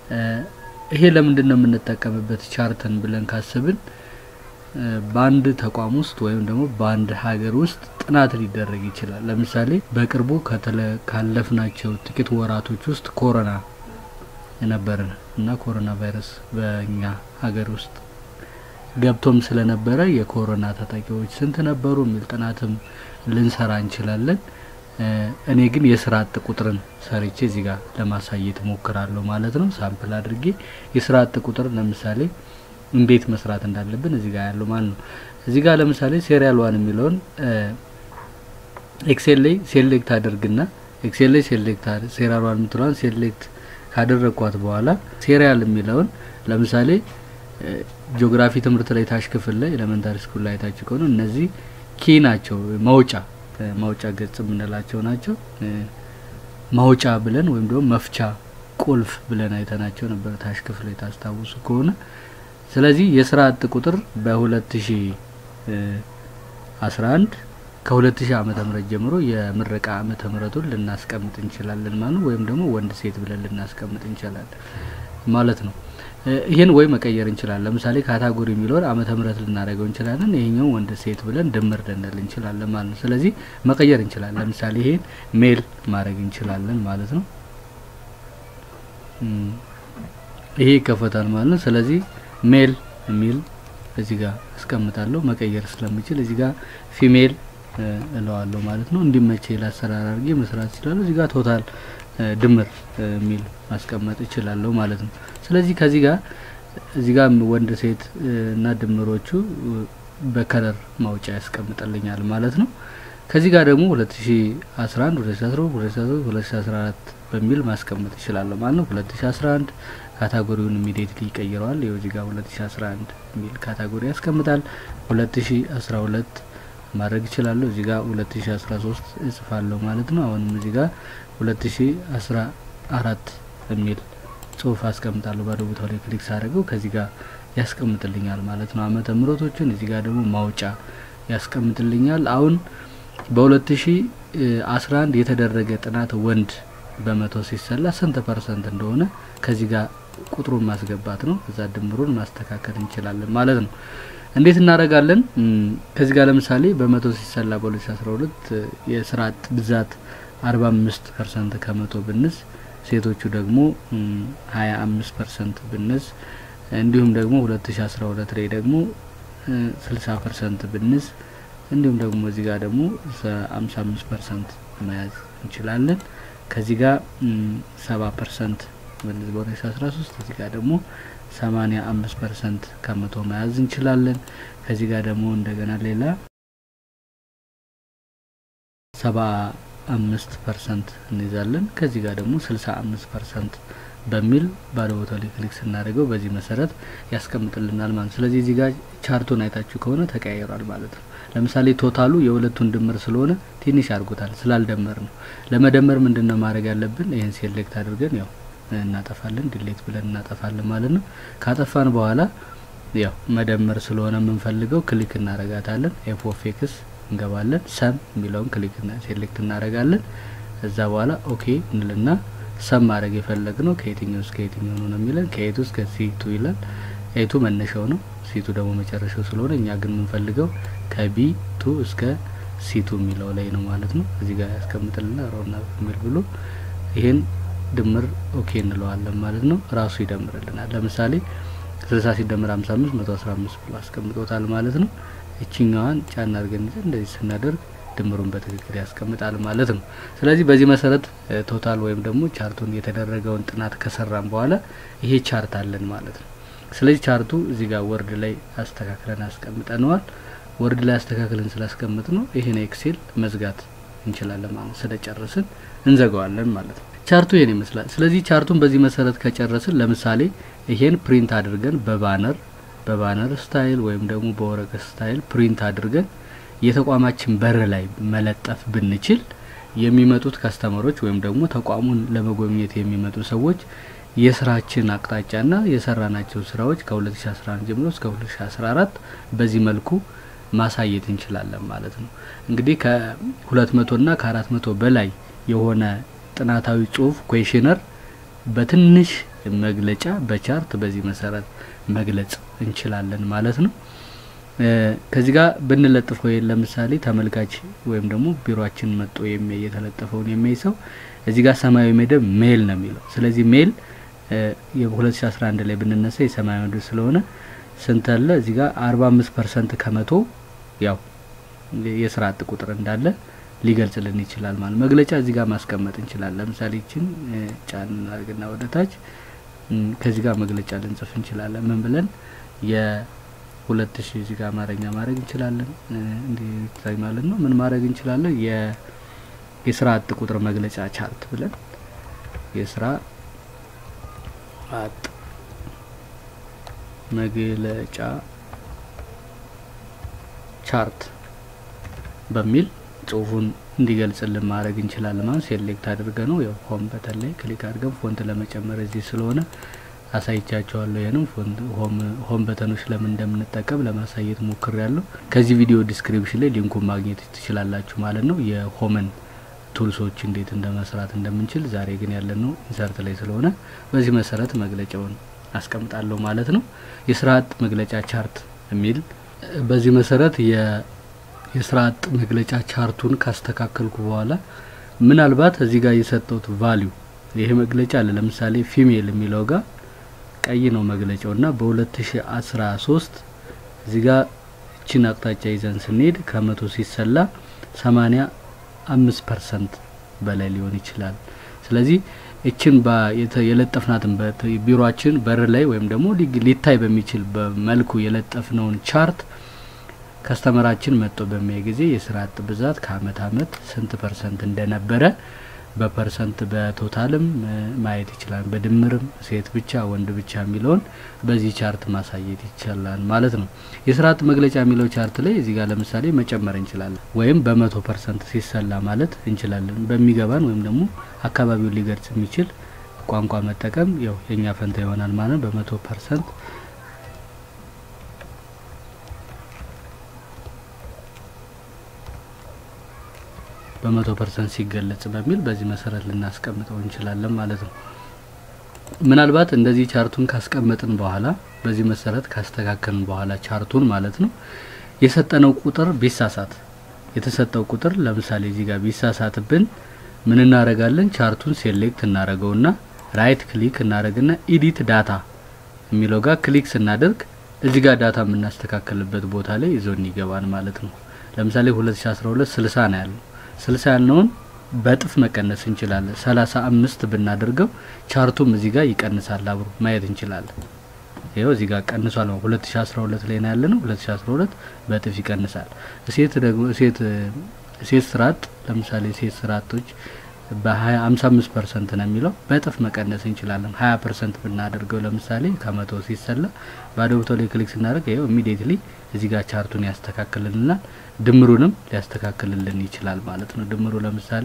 ይሄ ለምንድን ነው የምንጠቀምበት ቻርትን ብለን ካስብን በአንድ ተቋም ውስጥ ወይም ደግሞ በአንድ ሀገር ውስጥ ጥናት ሊደረግ ይችላል። ለምሳሌ በቅርቡ ካለፍናቸው ጥቂት ወራቶች ውስጥ ኮሮና ነበርን እና ኮሮና ቫይረስ በእኛ ሀገር ውስጥ ገብቶም ስለነበረ የኮሮና ተጠቂዎች ስንት ነበሩ የሚል ጥናትም ልንሰራ እንችላለን። እኔ ግን የስራ አጥ ቁጥርን ሰርቼ እዚህ ጋር ለማሳየት ሞክራለሁ ማለት ነው። ሳምፕል አድርጌ የስራ አጥ ቁጥር ለምሳሌ እንዴት መስራት እንዳለብን እዚህ ጋር ያለው ማለት ነው። እዚህ ጋር ለምሳሌ ሴሪያል ዋን የሚለውን ኤክሴል ላይ ሴሌክት አድርግና ኤክሴል ላይ ሴሌክት ሴሪያል ዋን የምትለዋን ሴሌክት ካደረግኳት በኋላ ሴሪያል የሚለውን ለምሳሌ ጂኦግራፊ ትምህርት ላይ ታች ክፍል ላይ ኤሌመንታሪ ስኩል ላይ ታች ከሆነ እነዚህ ኪ ናቸው ማውጫ ማውጫ ገጽ የምንላቸው ናቸው። ማውጫ ብለን ወይም ደግሞ መፍቻ ቁልፍ ብለን አይተናቸው ነበር ታች ክፍል ላይ ታስታውሱ ከሆነ ስለዚህ የስራ አጥ ቁጥር በሁለት ሺ አስራ አንድ ከሁለት ሺህ ዓመተ ምህረት ጀምሮ የምረቃ ዓመተ ምህረቱን ልናስቀምጥ እንችላለን ማለት ወይም ደግሞ ወንድ ሴት ብለን ልናስቀምጥ እንችላለን ማለት ነው። ይህን ወይ መቀየር እንችላለን። ለምሳሌ ካታጎሪ የሚለውን ዓመተ ምህረት ልናደርገው እንችላለን። ይሄኛው ወንድ ሴት ብለን ድምር ልንል እንችላለን ማለት ነው። ስለዚህ መቀየር እንችላለን። ለምሳሌ ይሄን ሜል ማድረግ እንችላለን ማለት ነው። ይሄ ይከፈታል ማለት ነው። ስለዚህ ሜል የሚል እዚህ ጋር አስቀምጣለሁ መቀየር ስለምችል እዚህ ጋር ፊሜል እለዋለሁ ማለት ነው። እንዲመቼ ላሰራር አድርጌ መስራት እችላለሁ። እዚህ ጋር ቶታል ድምር የሚል ማስቀመጥ እችላለሁ ማለት ነው። ስለዚህ ከዚህ ጋር እዚህ ጋር ወንድ ሴት እና ድምሮቹ በከለር ማውጫ ያስቀምጥልኛል ማለት ነው። ከዚህ ጋር ደግሞ 2011 2012 2014 በሚል ማስቀመጥ ይችላለሁ ማለት ነው። 2011 ካታጎሪውን ኢሚዲየትሊ ይቀይረዋል። ይኸው እዚህ ጋር 2011 የሚል ካታጎሪ ያስቀምጣል። 2012 ማድረግ ይችላለሁ። እዚህ ጋር 2013 እጽፋለሁ ማለት ነው። አሁንም እዚህ ጋር 2014 የሚል ጽሁፍ አስቀምጣለሁ። ባዶ ቦታው ላይ ክሊክ ሳደርገው ከዚህ ጋር ያስቀምጥልኛል ማለት ነው። ዓመተ ምሕረቶችን እዚህ ጋር ደግሞ ማውጫ ያስቀምጥልኛል። አሁን በ2011 የተደረገ ጥናት ወንድ በመቶ ሲሰላ ስንት ፐርሰንት እንደሆነ ከዚህ ጋር ቁጥሩን ማስገባት ነው። እዛ ድምሩን ማስተካከል እንችላለን ማለት ነው። እንዴት እናደርጋለን? ከዚህ ጋር ለምሳሌ በመቶ ሲሰላ በ2012 የስራ አጥ ብዛት 45 ፐርሰንት ከመቶ ብንስ ሴቶቹ ደግሞ 25 ፐርሰንት ብንስ እንዲሁም ደግሞ 2012 ላይ ደግሞ 60 ፐርሰንት ብንስ እንዲሁም ደግሞ እዚህ ጋር ደግሞ 55 ፐርሰንት መያዝ እንችላለን። ከዚህ ጋር 70 ፐርሰንት ብንስ በ2013 እዚህ ጋር ደግሞ 85 ፐርሰንት ከመቶ መያዝ እንችላለን። ከዚህ ጋር ደግሞ እንደገና ሌላ 75 ፐርሰንት እንይዛለን። ከዚህ ጋር ደግሞ 65 ፐርሰንት በሚል ባዶ ቦታው ላይ ክሊክ ስናደርገው በዚህ መሰረት ያስቀምጥልናል ማለት ነው። ስለዚህ እዚህ ጋር ቻርቱን አይታችሁ ከሆነ ተቀያይሯል ማለት ነው። ለምሳሌ ቶታሉ የሁለቱን ድምር ስለሆነ ትንሽ አድርጎታል ስላልደመር ነው። ለመደመር ምንድን ነው ማድረግ ያለብን? ይህን ሴሌክት አድርገን ያው እናጠፋለን፣ ዲሌት ብለን እናጠፋለን ማለት ነው። ካጠፋን በኋላ ያው መደመር ስለሆነ የምንፈልገው ክሊክ እናረጋታለን። ኤፍ ኦፍ ኤክስ እንገባለን። ሰም የሚለውን ክሊክ ሴሌክት እናረጋለን። እዛ በኋላ ኦኬ እንልና ሰም ማድረግ የፈለግ ነው ከየትኛው እስከ የትኛው ነው የሚለን ከኤቱ እስከ ሲቱ ይላል። ኤቱ መነሻው ነው፣ ሲቱ ደግሞ መጨረሻው ስለሆነ እኛ ግን የምንፈልገው ከቢ ቱ እስከ ሲቱ የሚለው ላይ ነው ማለት ነው። እዚህ ጋር ያስቀምጥልና ሮና የሚል ብሎ ይሄን ድምር ኦኬ እንለዋለን ማለት ነው። ራሱ ይደምርልናል። ለምሳሌ ስልሳ ሲደምር ሀምሳ አምስት መቶ አስራ አምስት ብሎ አስቀምጦታል ማለት ነው። እችኛዋን ጫና አድርገን ይዘን እንደዚህ ስናደርግ ድምሩን በትክክል ያስቀምጣል ማለት ነው። ስለዚህ በዚህ መሰረት ቶታል ወይም ደግሞ ቻርቱን የተደረገውን ጥናት ከሰራን በኋላ ይሄ ቻርት አለን ማለት ነው። ስለዚህ ቻርቱ እዚህ ጋር ወርድ ላይ አስተካክለን አስቀምጠነዋል። ወርድ ላይ አስተካክለን ስላስቀምጥ ነው ይሄን ኤክሴል መዝጋት እንችላለን ማለት ነው። ስለጨረስን እንዘጋዋለን ማለት ነው። ቻርቱ ይሄን ይመስላል። ስለዚህ ቻርቱን በዚህ መሰረት ከጨረስን ለምሳሌ ይሄን ፕሪንት አድርገን በባነር በባነር ስታይል ወይም ደግሞ በወረቀት ስታይል ፕሪንት አድርገን የተቋማችን በር ላይ መለጠፍ ብንችል የሚመጡት ከስተመሮች ወይም ደግሞ ተቋሙን ለመጎብኘት የሚመጡ ሰዎች የስራችን አቅጣጫና የሰራናቸው ስራዎች ከ2011 ጀምሮ እስከ 2014 በዚህ መልኩ ማሳየት እንችላለን ማለት ነው። እንግዲህ ከሁለት መቶና ከአራት መቶ በላይ የሆነ ጥናታዊ ጽሁፍ ኩዌሽነር በትንሽ መግለጫ በቻርት በዚህ መሰረት መግለጽ እንችላለን ማለት ነው። ከዚህ ጋር ብንለጥፈው ለምሳሌ ተመልካች ወይም ደግሞ ቢሮችን መጥቶ የሚያይ የተለጠፈውን የሚያይ ሰው እዚህ ጋር ሰማያዊ መደብ ሜል ነው የሚለው። ስለዚህ ሜል የ2011 ላይ ብንነሳ የሰማያዊ መደብ ስለሆነ ስንት አለ እዚህ ጋር 45 ፐርሰንት ከመቶ ያው የስራ አጥ ቁጥር እንዳለ ሊገልጽልን ይችላል ማለት መግለጫ እዚህ ጋር ማስቀመጥ እንችላለን። ለምሳሌ ይችን ጫን አድርግና ወደ ታች ከዚህ ጋር መግለጫ ልንጽፍ እንችላለን። ምን ብለን የሁለት ሺህ እዚህ ጋር አማርኛ ማድረግ እንችላለን። እንዲህ ማለት ነው። ምን ማድረግ እንችላለን? የስራ አጥ ቁጥር መግለጫ ቻርት ብለን የስራ አጥ መግለጫ ቻርት በሚል ጽሁፉን እንዲገልጽልን ማድረግ እንችላለን። ማለት ሴሌክት አድርገ ነው ያው ሆም በተን ላይ ክሊክ አድርገን ፎንት ለመጨመር እዚህ ስለሆነ አሳይቻቸዋለሁ። ይህንም ሆም በተኖች ለምን እንደምንጠቀም ለማሳየት ሞክር ያለሁ። ከዚህ ቪዲዮ ዲስክሪፕሽን ላይ ሊንኩን ማግኘት ትችላላችሁ ማለት ነው። የሆመን ቱልሶች እንዴት እንደመስራት እንደምንችል። ዛሬ ግን ያለነው ኢንሰርት ላይ ስለሆነ በዚህ መሰረት መግለጫውን አስቀምጣለሁ ማለት ነው። የስራ አጥ መግለጫ ቻርት የሚል በዚህ መሰረት የስራ አጥ መግለጫ ቻርቱን ካስተካከልኩ በኋላ ምናልባት እዚህ ጋር የሰጠውት ቫሊዩ ይሄ መግለጫ አለ። ለምሳሌ ፊሜል የሚለው ጋር ቀይ ነው መግለጫው እና በ2013 እዚህ ጋር እችን አቅጣጫ ይዘን ስንሄድ ከመቶ ሲሰላ 85 ፐርሰንት በላይ ሊሆን ይችላል። ስለዚህ እችን የለጠፍናትን ቢሮችን በር ላይ ወይም ደግሞ ሊታይ በሚችል በመልኩ የለጠፍነውን ቻርት ከስተመራችን መጥቶ በሚያይ ጊዜ የስራ አጥ ብዛት ከአመት አመት ስንት ፐርሰንት እንደነበረ በፐርሰንት በቶታልም ማየት ይችላል። በድምርም ሴት ብቻ ወንድ ብቻ የሚለውን በዚህ ቻርት ማሳየት ይቻላል ማለት ነው። የስራ አጥ መግለጫ የሚለው ቻርት ላይ እዚህ ጋር ለምሳሌ መጨመር እንችላለን፣ ወይም በመቶ ፐርሰንት ሲሰላ ማለት እንችላለን። በሚገባን ወይም ደግሞ አካባቢውን ሊገልጽ የሚችል ቋንቋ መጠቀም ያው የእኛ ፈንታ ይሆናል ማለት በመቶ ፐርሰንት በመቶ ፐርሰንት ሲገለጽ በሚል በዚህ መሰረት ልናስቀምጠው እንችላለን ማለት ነው። ምናልባት እንደዚህ ቻርቱን ካስቀመጥን በኋላ በዚህ መሰረት ካስተካከልን በኋላ ቻርቱን ማለት ነው የሰጠነው ቁጥር ቢሳሳት የተሰጠው ቁጥር ለምሳሌ እዚህ ጋር ቢሳሳትብን ምን እናደርጋለን? ቻርቱን ሴሌክት እናደርገውና ራይት ክሊክ እናደርግና ኢዲት ዳታ የሚለው ጋር ክሊክ ስናደርግ እዚህ ጋር ዳታ የምናስተካከልበት ቦታ ላይ ይዞን ይገባል ማለት ነው። ለምሳሌ 2012 60 ነው ያለው ስልሳ ያልነውን በእጥፍ መቀነስ እንችላለን። ሰላሳ አምስት ብናደርገው ቻርቱም እዚህ ጋር ይቀንሳል አብሮ ማየት እንችላለን። ይኸው እዚህ ጋር ቀንሷል ነው። ሁለት ሺ አስራ ሁለት ላይ ነው ያለ ነው። ሁለት ሺ አስራ ሁለት በእጥፍ ይቀንሳል። ሴት ደግሞ ሴት ሴት ስርዓት ለምሳሌ ሴት ስርዓቶች በሀያ ሀምሳ አምስት ፐርሰንት ነው የሚለው በእጥፍ መቀነስ እንችላለን። ሀያ ፐርሰንት ብናደርገው ለምሳሌ ከመቶ ሲሰላ ባዶ ቦታው ላይ ክሊክ ስናደርግ ይኸው ኢሚዲየትሊ እዚህ ጋር ቻርቱን ያስተካክልልናል። ድምሩንም ሊያስተካክልልን ይችላል ማለት ነው። ድምሩ ለምሳሌ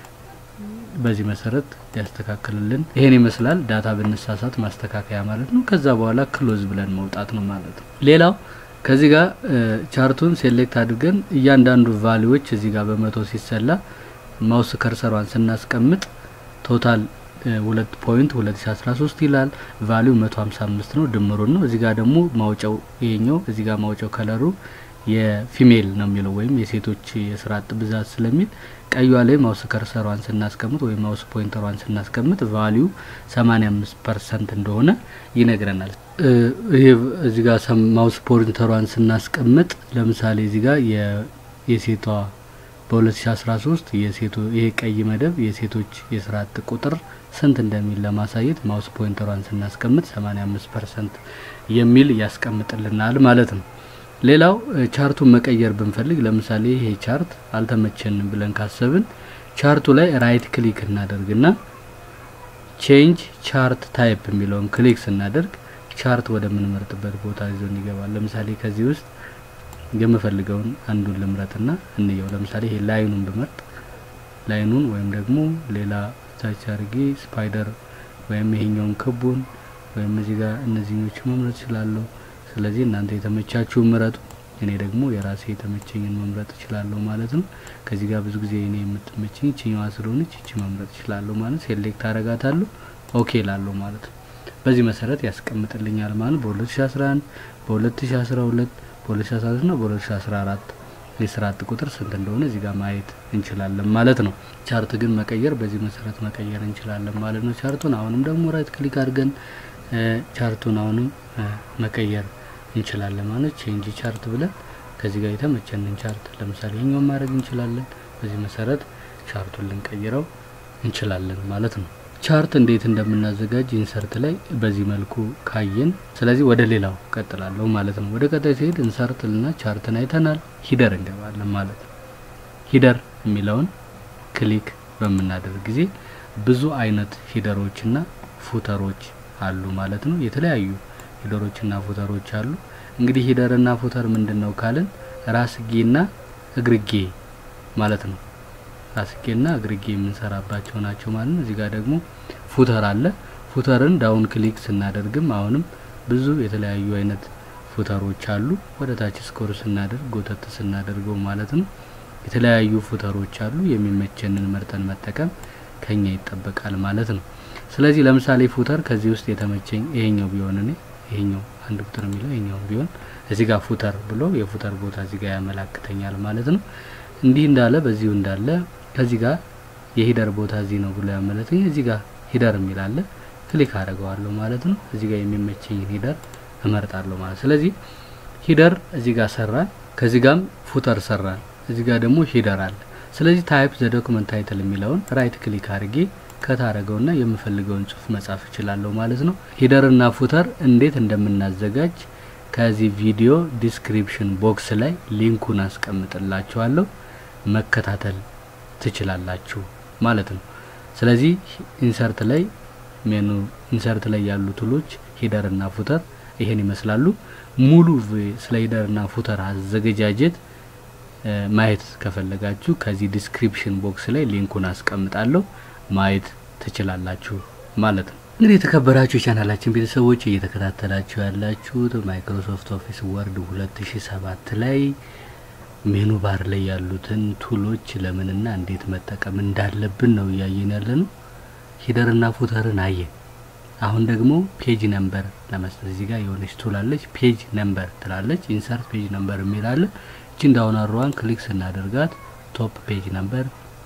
በዚህ መሰረት ሊያስተካክልልን ይሄን ይመስላል። ዳታ ብንሳሳት ማስተካከያ ማለት ነው። ከዛ በኋላ ክሎዝ ብለን መውጣት ነው ማለት ነው። ሌላው ከዚህ ጋር ቻርቱን ሴሌክት አድርገን እያንዳንዱ ቫሊዎች እዚህ ጋር በመቶ ሲሰላ ማውስ ከርሰሯን ስናስቀምጥ ቶታል ሁለት ፖይንት ሁለት ሺ አስራ ሶስት ይላል። ቫሊው መቶ ሀምሳ አምስት ነው ድምሩን ነው። እዚህ ጋር ደግሞ ማውጫው ይሄኛው እዚህ ጋር ማውጫው ከለሩ የፊሜል ነው የሚለው ወይም የሴቶች የስራ አጥ ብዛት ስለሚል ቀዩዋ ላይ ማውስ ከርሰሯን ስናስቀምጥ ወይም ማውስ ፖይንተሯን ስናስቀምጥ ቫሊዩ ሰማኒያ አምስት ፐርሰንት እንደሆነ ይነግረናል። ይሄ እዚህ ጋር ማውስ ፖይንተሯን ስናስቀምጥ ለምሳሌ እዚህ ጋር የሴቷ በ2013 የሴቶ ይሄ ቀይ መደብ የሴቶች የስራ አጥ ቁጥር ስንት እንደሚል ለማሳየት ማውስ ፖይንተሯን ስናስቀምጥ 85 ፐርሰንት የሚል ያስቀምጥልናል ማለት ነው። ሌላው ቻርቱን መቀየር ብንፈልግ ለምሳሌ ይሄ ቻርት አልተመቸንም ብለን ካሰብን ቻርቱ ላይ ራይት ክሊክ እናደርግና ቼንጅ ቻርት ታይፕ የሚለውን ክሊክ ስናደርግ ቻርት ወደምንመርጥበት ቦታ ይዞን ይገባል። ለምሳሌ ከዚህ ውስጥ የምፈልገውን አንዱን ልምረጥና እንየው። ለምሳሌ ይሄ ላይኑን ብመርጥ ላይኑን ወይም ደግሞ ሌላ ታች አድርጌ ስፓይደር ወይም ይሄኛውን ክቡን ወይም እዚህ ጋር እነዚህኞቹ መምረጥ እችላለሁ። ስለዚህ እናንተ የተመቻችሁ ምረጡ። እኔ ደግሞ የራሴ የተመቸኝን መምረጥ እችላለሁ ማለት ነው። ከዚህ ጋር ብዙ ጊዜ እኔ የምትመቸኝ ይችኛዋ ስለሆነች ይቺ መምረጥ እችላለሁ ማለት ሴሌክት አረጋታለሁ። ኦኬ ላለሁ ማለት ነው። በዚህ መሰረት ያስቀምጥልኛል ማለት በ2011 በ2012 በ2013 እና በ2014 የስራ አጥ ቁጥር ስንት እንደሆነ እዚህ ጋር ማየት እንችላለን ማለት ነው። ቻርት ግን መቀየር በዚህ መሰረት መቀየር እንችላለን ማለት ነው። ቻርቱን አሁንም ደግሞ ራይት ክሊክ አድርገን ቻርቱን አሁንም መቀየር እንችላለን ማለት ቼንጅ ቻርት ብለን ከዚህ ጋር የተመቸንን ቻርት ለምሳሌ ይሄኛውን ማድረግ እንችላለን። በዚህ መሰረት ቻርቱን ልንቀይረው እንችላለን ማለት ነው። ቻርት እንዴት እንደምናዘጋጅ ኢንሰርት ላይ በዚህ መልኩ ካየን፣ ስለዚህ ወደ ሌላው ቀጥላለሁ ማለት ነው። ወደ ቀጣይ ሲሄድ ኢንሰርት ልና ቻርትን አይተናል። ሂደር እንገባለን ማለት ነው። ሂደር የሚለውን ክሊክ በምናደርግ ጊዜ ብዙ አይነት ሂደሮችና ፉተሮች አሉ ማለት ነው። የተለያዩ ሂደሮችና ፉተሮች አሉ። እንግዲህ ሂደርና ፉተር ምንድን ነው ካልን ራስጌና እግርጌ ማለት ነው። ራስጌና እግርጌ የምንሰራባቸው ናቸው ማለት ነው። እዚህ ጋር ደግሞ ፉተር አለ። ፉተርን ዳውን ክሊክ ስናደርግም አሁንም ብዙ የተለያዩ አይነት ፉተሮች አሉ። ወደ ታች ስኮር ስናደርግ ጎተት ስናደርገው ማለት ነው የተለያዩ ፉተሮች አሉ። የሚመቸንን መርጠን መጠቀም ከኛ ይጠበቃል ማለት ነው። ስለዚህ ለምሳሌ ፉተር ከዚህ ውስጥ የተመቸኝ ይሄኛው ቢሆን እኔ ይሄኛው አንድ ቁጥር የሚለው ይሄኛው ቢሆን እዚህ ጋር ፉተር ብሎ የፉተር ቦታ እዚህ ጋር ያመላክተኛል ማለት ነው። እንዲህ እንዳለ በዚሁ እንዳለ ከዚህ ጋር የሂደር ቦታ እዚህ ነው ብሎ ያመለክተኝ። እዚህ ጋር ሂደር የሚላለ ክሊክ አደርገዋለሁ ማለት ነው። እዚህ ጋር የሚመቸኝን ሂደር እመርጣለሁ ማለት ስለዚህ ሂደር እዚህ ጋር ሰራን፣ ከዚህ ጋርም ፉተር ሰራን፣ እዚህ ጋር ደግሞ ሂደር አለ። ስለዚህ ታይፕ ዘ ዶክመንት ታይትል የሚለውን ራይት ክሊክ አድርጌ ከታረገውና የምፈልገውን ጽሁፍ መጻፍ እችላለሁ ማለት ነው። ሂደርና ፉተር እንዴት እንደምናዘጋጅ ከዚህ ቪዲዮ ዲስክሪፕሽን ቦክስ ላይ ሊንኩን አስቀምጥላችኋለሁ መከታተል ትችላላችሁ ማለት ነው። ስለዚህ ኢንሰርት ላይ ሜኑ ኢንሰርት ላይ ያሉ ቱሎች ሂደር እና ፉተር ይሄን ይመስላሉ። ሙሉ ስለ ሂደር እና ፉተር አዘገጃጀት ማየት ከፈለጋችሁ ከዚህ ዲስክሪፕሽን ቦክስ ላይ ሊንኩን አስቀምጣለሁ ማየት ትችላላችሁ ማለት ነው። እንግዲህ የተከበራችሁ የቻናላችን ቤተሰቦች እየተከታተላችሁ ያላችሁት ማይክሮሶፍት ኦፊስ ወርድ 2007 ላይ ሜኑ ባር ላይ ያሉትን ቱሎች ለምንና እንዴት መጠቀም እንዳለብን ነው እያየን ያለ ነው። ሂደርና ፉተርን አየን። አሁን ደግሞ ፔጅ ነምበር ለመስጠት እዚህ ጋር የሆነች ቱል አለች። ፔጅ ነምበር ትላለች። ኢንሰርት ፔጅ ነምበር የሚል አለ። እቺን ዳውን አሮዋን ክሊክ ስናደርጋት ቶፕ ፔጅ ነምበር፣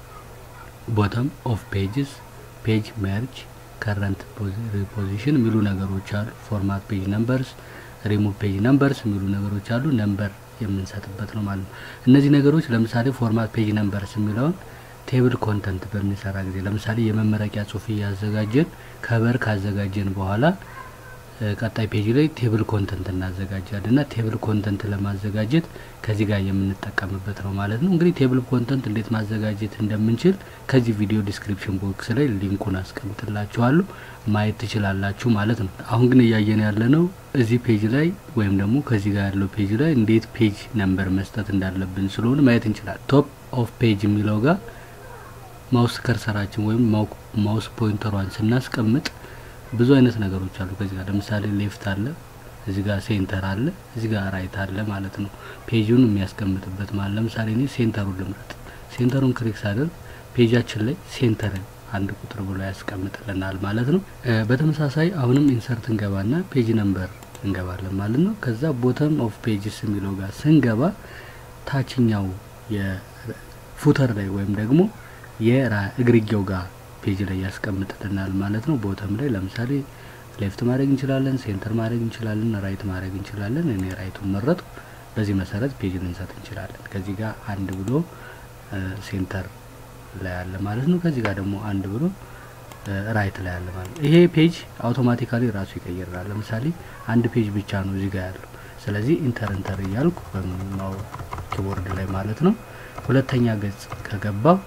ቦተም ኦፍ ፔጅስ፣ ፔጅ ሜርጅ፣ ከረንት ሪፖዚሽን የሚሉ ነገሮች አሉ። ፎርማት ፔጅ ነምበርስ፣ ሪሙቭ ፔጅ ነምበርስ የሚሉ ነገሮች አሉ። ነምበር የምንሰጥበት ነው ማለት ነው። እነዚህ ነገሮች ለምሳሌ ፎርማት ፔጅ ነምበርስ የሚለውን ቴብል ኮንተንት በምንሰራ ጊዜ ለምሳሌ የመመረቂያ ጽሁፍ እያዘጋጀን ከበር ካዘጋጀን በኋላ ቀጣይ ፔጅ ላይ ቴብል ኮንተንት እናዘጋጃለን እና ቴብል ኮንተንት ለማዘጋጀት ከዚህ ጋር የምንጠቀምበት ነው ማለት ነው። እንግዲህ ቴብል ኮንተንት እንዴት ማዘጋጀት እንደምንችል ከዚህ ቪዲዮ ዲስክሪፕሽን ቦክስ ላይ ሊንኩን አስቀምጥላችኋለሁ ማየት ትችላላችሁ ማለት ነው። አሁን ግን እያየን ያለ ነው እዚህ ፔጅ ላይ ወይም ደግሞ ከዚህ ጋር ያለው ፔጅ ላይ እንዴት ፔጅ ነምበር መስጠት እንዳለብን ስለሆነ ማየት እንችላለን። ቶፕ ኦፍ ፔጅ የሚለው ጋር ማውስ ከርሰራችን ወይም ማውስ ፖይንተሯን ስናስቀምጥ ብዙ አይነት ነገሮች አሉ። ከዚህ ጋር ለምሳሌ ሌፍት አለ፣ እዚህ ጋር ሴንተር አለ፣ እዚህ ጋር ራይት አለ ማለት ነው። ፔጁን የሚያስቀምጥበት ማለት ለምሳሌ እኔ ሴንተሩን ልምረጥ። ሴንተሩን ክሊክ ሳደርግ ፔጃችን ላይ ሴንተርን አንድ ቁጥር ብሎ ያስቀምጥልናል ማለት ነው። በተመሳሳይ አሁንም ኢንሰርት እንገባና ፔጅ ነምበር እንገባለን ማለት ነው። ከዛ ቦተም ኦፍ ፔጅስ የሚለው ጋር ስንገባ ታችኛው የፉተር ላይ ወይም ደግሞ የእግርጌው ጋር ፔጅ ላይ ያስቀምጥልናል ማለት ነው። ቦተም ላይ ለምሳሌ ሌፍት ማድረግ እንችላለን፣ ሴንተር ማድረግ እንችላለን፣ ራይት ማድረግ እንችላለን። እኔ ራይቱን መረጡ። በዚህ መሰረት ፔጅ ልንሰጥ እንችላለን። ከዚህ ጋር አንድ ብሎ ሴንተር ላይ አለ ማለት ነው። ከዚህ ጋር ደግሞ አንድ ብሎ ራይት ላይ አለ ማለት ነው። ይሄ ፔጅ አውቶማቲካሊ ራሱ ይቀይራል። ለምሳሌ አንድ ፔጅ ብቻ ነው እዚህ ጋር ያለው። ስለዚህ ኢንተር ኢንተር እያልኩ በምናው ኪቦርድ ላይ ማለት ነው ሁለተኛ ገጽ ከገባው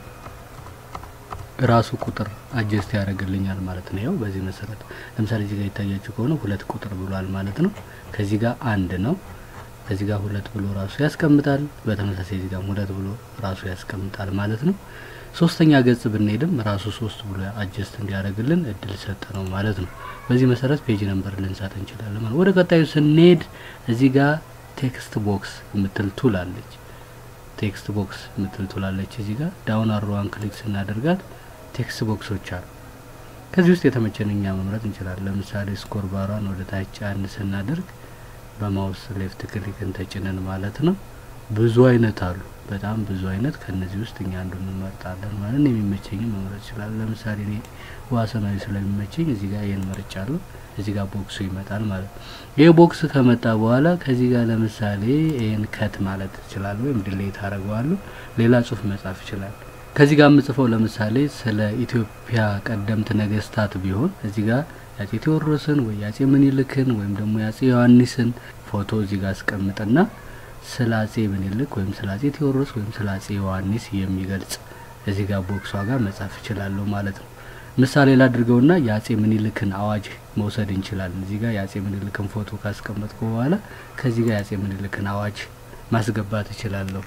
ራሱ ቁጥር አጀስት ያደርግልኛል ማለት ነው። ያው በዚህ መሰረት ለምሳሌ እዚህ ጋር ይታያችሁ ከሆነ ሁለት ቁጥር ብሏል ማለት ነው። ከዚህ ጋር አንድ ነው። ከዚህ ጋር ሁለት ብሎ ራሱ ያስቀምጣል። በተመሳሳይ እዚህ ጋር ሁለት ብሎ ራሱ ያስቀምጣል ማለት ነው። ሶስተኛ ገጽ ብንሄድም ራሱ ሶስት ብሎ አጀስት እንዲያደርግልን እድል ሰጠ ነው ማለት ነው። በዚህ መሰረት ፔጅ ነምበር ልንሰጥ እንችላለን ማለት ወደ ቀጣዩ ስንሄድ እዚህ ጋር ቴክስት ቦክስ የምትል ቱል አለች። ቴክስት ቦክስ የምትል ቱል አለች። እዚህ ጋር ዳውን አሮዋን ክሊክ ስናደርጋት ቴክስት ቦክሶች አሉ። ከዚህ ውስጥ የተመቸን እኛ መምረጥ እንችላለን። ለምሳሌ ስኮር ባሯን ወደ ታች ጫን ስናደርግ በማውስ ሌፍት ክሊክን ተጭነን ማለት ነው። ብዙ አይነት አሉ፣ በጣም ብዙ አይነት። ከነዚህ ውስጥ እኛ አንዱን እንመርጣለን ማለት ነው። የሚመቸኝ መምረጥ ይችላል። ለምሳሌ እኔ ዋሰናዊ ስለሚመቸኝ እዚህ ጋር ይህን መርጫለሁ። እዚህ ጋር ቦክሱ ይመጣል ማለት ነው። ይህ ቦክስ ከመጣ በኋላ ከዚህ ጋር ለምሳሌ ይህን ከት ማለት እችላለሁ፣ ወይም ድሌት አደርገዋለሁ። ሌላ ጽሁፍ መጻፍ ይችላል። ከዚህ ጋር የምጽፈው ለምሳሌ ስለ ኢትዮጵያ ቀደምት ነገስታት ቢሆን እዚህ ጋር የአጼ ቴዎድሮስን ወይ የአጼ ምኒልክን ወይም ደግሞ የአጼ ዮሐንስን ፎቶ እዚህ ጋር አስቀምጥና ስለ አጼ ምኒልክ ወይም ስለ አጼ ቴዎድሮስ ወይም ስለ አጼ ዮሐንስ የሚገልጽ እዚህ ጋር ቦክሷ ጋር መጻፍ እችላለሁ ማለት ነው። ምሳሌ ላድርገውና የአጼ ምኒልክን አዋጅ መውሰድ እንችላለን። እዚህ ጋር የአጼ ምኒልክን ፎቶ ካስቀመጥኩ በኋላ ከዚህ ጋር የአጼ ምኒልክን አዋጅ ማስገባት እችላለሁ።